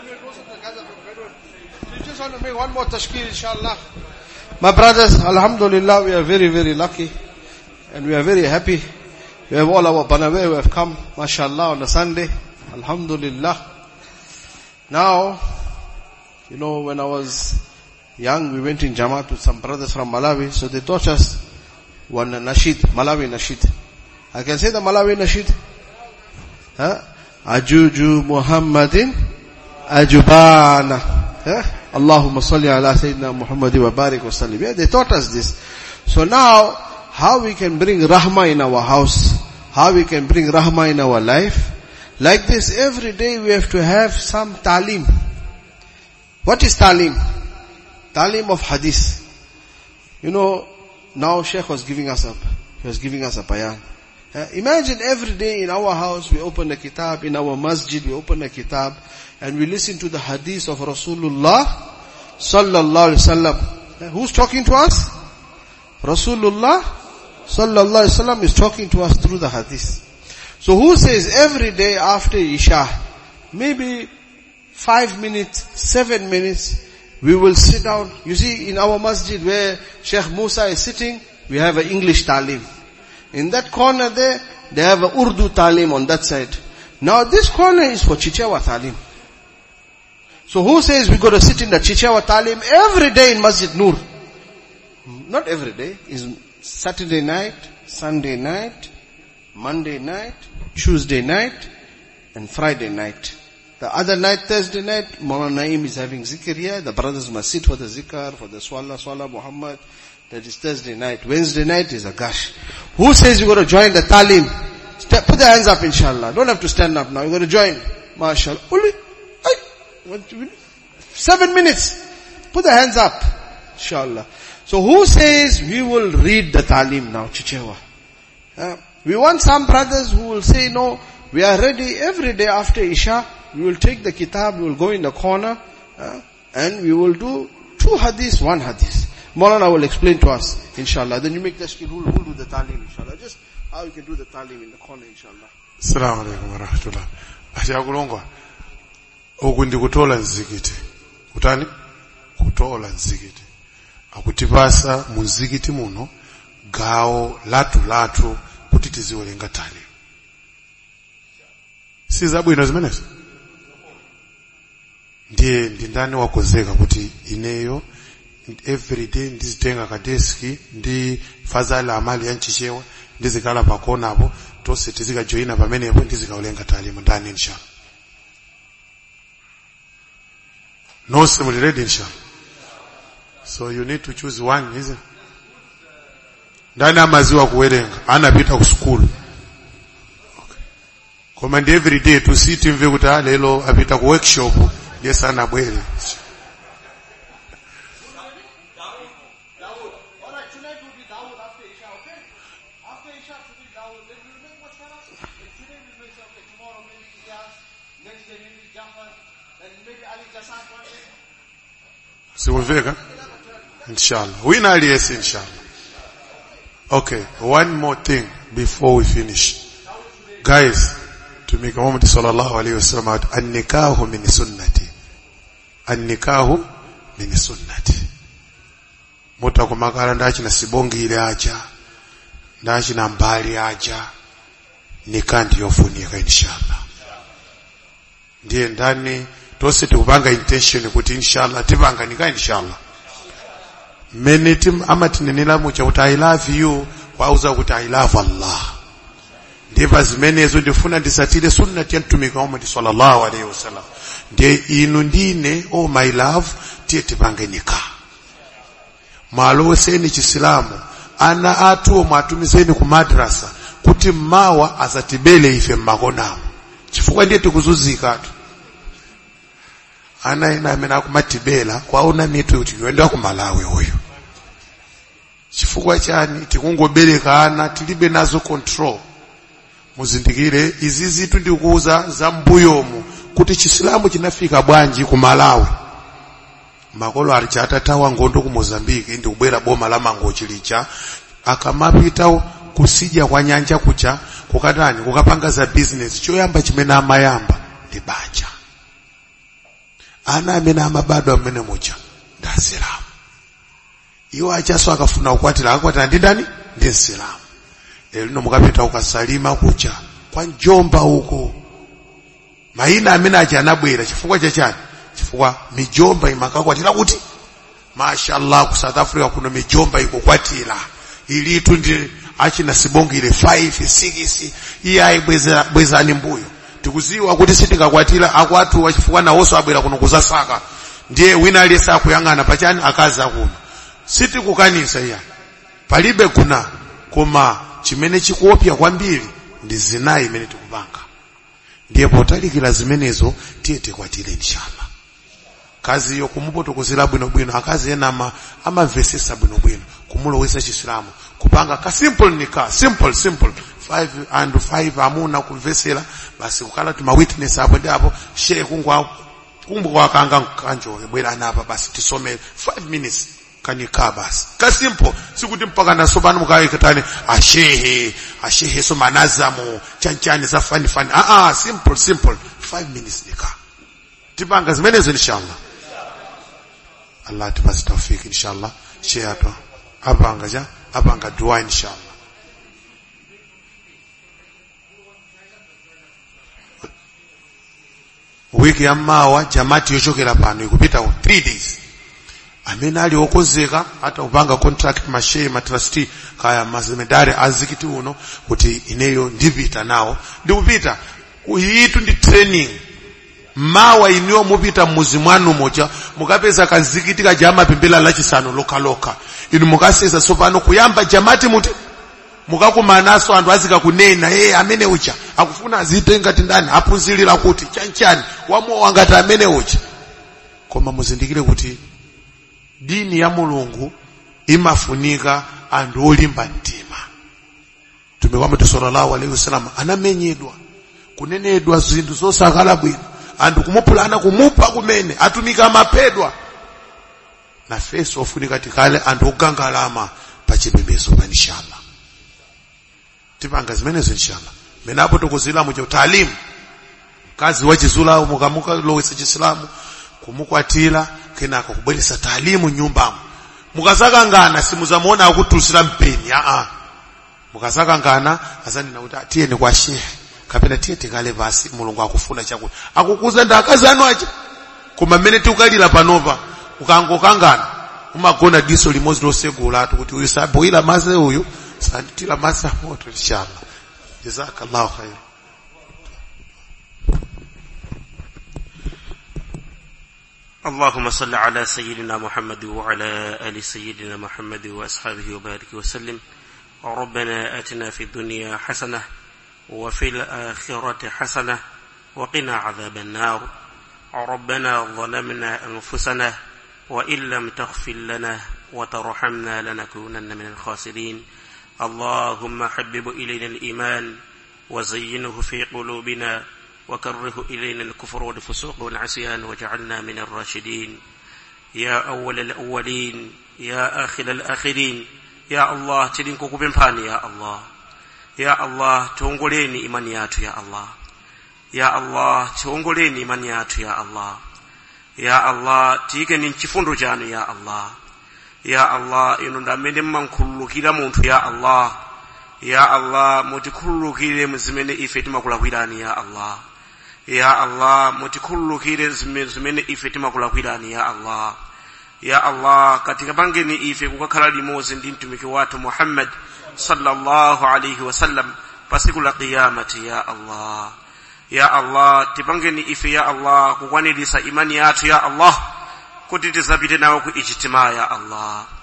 We just want to make one more tashkil, inshallah. My brothers, alhamdulillah, we are very, very lucky. And we are very happy. We have all our Banawe who have come, mashallah, on a Sunday. Alhamdulillah. Now, you know, when I was young, we went in Jamaat with some brothers from Malawi, so they taught us one nasheed, Malawi nasheed. I can say the Malawi nasheed. Huh? Ajuju Muhammadin Ajubana. Huh? Allahumma salli ala Sayyidina Muhammad wa barik wa sallim. Yeah, they taught us this. So now, how we can bring rahmah in our house, how we can bring rahmah in our life. Like this, every day we have to have some talim. What is talim? Talim of hadith. You know, now Sheikh was giving us up. He was giving us a bayan. Uh, imagine every day in our house we open a kitab, in our masjid we open a kitab, and we listen to the hadith of Rasulullah sallallahu alaihi wasallam. Uh, who's talking to us? Rasulullah sallallahu alaihi wasallam is talking to us through the hadith. So who says every day after Isha, maybe five minutes, seven minutes, we will sit down. You see, in our masjid where Sheikh Musa is sitting, we have an English talim. In that corner there, they have a Urdu talim on that side. Now this corner is for Chichewa talim. So who says we got to sit in the Chichewa talim every day in Masjid Nur? Not every day. Is Saturday night, Sunday night, Monday night, Tuesday night, and Friday night. The other night, Thursday night, Maulana Naeem is having zikr here. The brothers must sit for the zikr, for the swalla, swalla Muhammad. That is Thursday night. Wednesday night is a gush. Who says you got to join the talim? Step, put the hands up inshallah. Don't have to stand up now. You got to join. MashaAllah. Only, ay, what do we- seven minutes. Put the hands up. Inshallah. So who says we will read the talim now, Chichewa? Uh, we want some brothers who will say, no, we are ready every day after Isha, we will take the kitab, we will go in the corner, uh, and we will do two hadiths, one hadith. Maulana will explain to us, inshallah. Then you make the skill, who will do the talim, inshallah. Just how you can do the talim in the corner, inshallah. assalamu alaikum warahmatullah achakulongwa uku ndikutola mzikiti kutani kutola mzikiti akutipasa mu mzikiti muno gawo latu latu kuti tiziwerenga tali si zabwino zimenezo ndiye ndi ndani wakonzeka kuti ineyo everyday ndizitenga kadeski ndi fazala amali yanchichewa ndizikala pakonapo tonse tizikajoyina pamenepo ndizikawerenga talimu ndani inshallah nonse muli ready inshallah so you need to choose one isn't it? ndani amaziwa kuwerenga anapita ku school okay. koma ndi everyday tusiti mve kuti ah, lero apita ku workshop ndiye sanabwere Alright, tonight will be Dawood after Isha, okay? After Isha should be Dawood. Then we'll make what's Today we'll make something. Tomorrow maybe Iyas. Next day maybe Jafar. Then maybe Ali Jassan one day. sikumveka inshallah wina aliyese inshallah okay one more thing before we finish guys tumika Muhammad sallallahu alaihi wasallam ati annikahu min sunnati annikahu min sunnati mutakumakala ndachina sibongile aja ndachina mbali aja nika ndiyofunika inshallah ndiye ndani tonse tikupanga intention kuti inshallah tipanga nika inshallah mmene tim- amatinenera mucha kuti i love you kwauza kuti i love allah ndipa zimenezo ndifuna ndisatire sunnati ya mtumiki wa Muhammad sallallahu alaihi wasallam ndiye inu ndine oh my love tiye tipange nika mwaloweseni chisilamu ana athu omwe atumizeni ku madrasa kuti mmawa azatibele ife mmakonamo chifukwa ndiye tikuzunzikatu ana ena amene akumatibela kwaona mitu kuti yoenda ku malawi uyu chifukwa chani tikungobereka ana tilibe nazo control muzindikire izi zitu ndikuuza za mbuyomu kuti chisilamu chinafika bwanji ku malawi makolo ali chatatawa ngondo ku mozambiki ndi kubwera boma la mangochi licha akamapita kusidya kwa nyanja kucha kukatani kukapanga za business choyamba chimene amayamba ndi banja ana amene amabadwa amene mucha ndi asilamu iwo achaso akafuna kukwatira akakwatira ndi ndani ndi msilamu lero lino mukapita ukasalima kucha kwa njomba uko mayina amene acha anabwera chifukwa chachani chifukwa mijomba imakakwatira kuti mashallah ku south africa kuno mijomba ikukwatira ilitu ndi achina sibongile 5 6 iye ayibwezani bweza mbuyo tikuziwa kuti sitingakwatira akwatu wachifukwa nawonso abwera kuno kuzasaka ndiye wina aliyese akuyang'ana pachani akazi akuno sitikukanisa iya palibe kuna koma chimene chikuopya kwambiri ndi zinayi imene tikupanga ndiye potalikira zimenezo tiye tikwatire inshallah kazi iyo kumupotokozera bwinobwino akazi ena ama amamvesesa bwinobwino kumulowesa chisilamu kupanga ka simple ni ka simple simple 5 and 5 amuna kumvesera basi kukala tuma witness apo ndi apo shehe kungwa kumbu kwa kanga kanjoke bwera napa basi tisome 5 minutes kanikaa basi ka simple sikuti mpaka nasobana mukaweketani ashehe ashehe so manazamu chanchani za fani fani ah ah simple simple 5 minutes nika tipanga zimenezo inshallah Allah tupasi tawfik inshallah shehe ato apanga ja apanga dua inshallah wiki ya mawa jamati yochokera pano ikupita 3 days amene ali okonzeka hata kupanga contract mashehe matrustee kaya mazemedari azikiti uno kuti ineyo ndipita nawo ndikupita iyitu ndi training mawa iniwo mupita mmuzi mwanu moja mukapeza kazikiti kaja amapembela lachisanu lokaloka inu mukaseza sopano kuyamba jamati muti mukakumanaso anthu azika kunena ye amene ucha akufuna azite ngati ndani aphunzirira kuti chanchani wamowa ngati amene ucha koma muzindikire kuti dini ya mulungu imafunika anthu olimba mtima mtume wa muhammad sallallahu alaihi wasallam anamenyedwa kunenedwa zinthu zosakhala bwino anthu kumupulana kumupha kumene atumika amapedwa nafeso ofunika tikale anthu ogangalama pa chipembedzo pa inshallah tipanga zimenezo inshallah menapo tokuzilamu cha utaalimu kazi wachizulamu mukamuka lowesa chisilamu kumukwatira kenako kubweresa taalimu nyumbamo mukazakangana simuzamuona akutusira mpeni aa mukazakangana azanena kuti tiyeni kwa shehe kapena tiye tikale pasi mulungu akufuna chakuti akukuza ndi akazi anu aja koma mmene tikukalira panopa ukangokangana umagona diso limodzi losegulatu kuti uyu saboyira maze uyu sanditira maze amoto inshallah jazakallahu khair اللهم صل على سيدنا محمد وعلى آل سيدنا محمد وأصحابه وبارك وسلم ربنا آتنا في الدنيا حسنة وفي الآخرة حسنة وقنا عذاب النار ربنا ظلمنا أنفسنا وإن لم تغفر لنا وترحمنا لنكونن من الخاسرين اللهم حبب إلينا الإيمان وزينه في قلوبنا وكره إلينا الكفر والفسوق والعصيان وجعلنا من الراشدين يا أول الأولين يا آخر الآخرين يا الله تلينكو كبنباني يا الله يا الله tuongoleni imani yatu ya Allah ya Allah tiongoleni imani yatu ya Allah ya Allah tiikeni mchifundo chanu ya Allah ya Allah inu ndamene mmankhululukira munthu ya Allah ya Allah mutikhululukire mzimene ife timakulakwirani ya Allah ya Allah mutikhululukire zimene ife timakulakwirani ya Allah ya Allah katika pangeni ife kukakhala limodzi ndi mtumiki wathu Muhammad sallallahu alayhi wasallam pasiku la qiyamati ya Allah ya Allah tipangeni ife ya Allah kukwanirisa imani yathu ya Allah kuti tizapite nawo ku ijtimaa ya Allah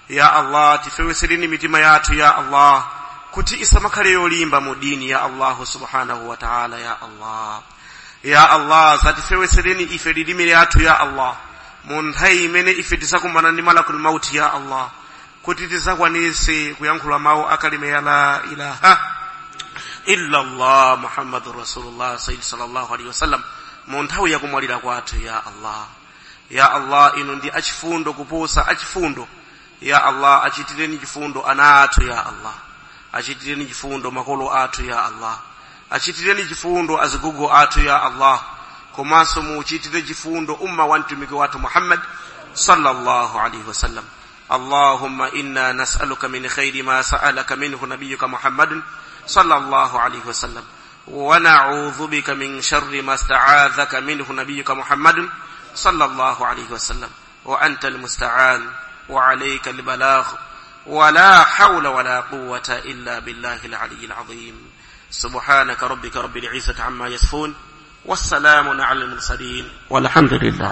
ya allah tifewesereni mitima yathu ya allah kuti isamakhale yolimba mu dini ya allahu subhanahu wa ta'ala ya allah ya allah zatifewesereni ife lilimi lyathu ya allah mu nthawi imene ife tizakumana ndi malakul mauti ya allah kuti tizakwanise kuyankhula mawu akalime ya la ilaha illa allah muhammadu rasulullah sayyidi sallallahu alaihi wasallam mu nthawi yakumwalira kwathu ya allah ya allah inu ndi achifundo kuposa achifundo ya allah achitireni chifundo ana athu ya allah achitireni chifundo makolo athu ya allah achitireni chifundo azigugu athu ya allah komanso muchitire chifundo umma wa mtumiki wathu muhammad sallallahu alaihi wasallam اللهم إنا نسألك من خير ما سألك منه نبيك محمد صلى الله عليه وسلم ونعوذ بك من شر ما استعاذك منه نبيك محمد صلى الله عليه وسلم وأنت المستعان وعليك البلاغ ولا حول ولا قوة إلا بالله العلي العظيم سبحانك ربك رب العزة عما يصفون والسلام على المرسلين والحمد لله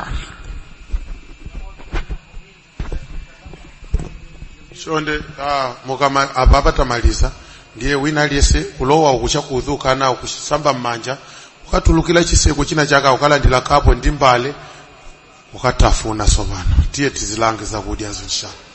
chonde ah, mukama apa patamaliza ndiye wina aliyense kulowa uku chakuudhuka nawo kusamba m'manja ukatulukira chiseko china chaka ukalandira kapo ndi mbale ukatafuna sopano tiye tizilange zakudyazo inshallah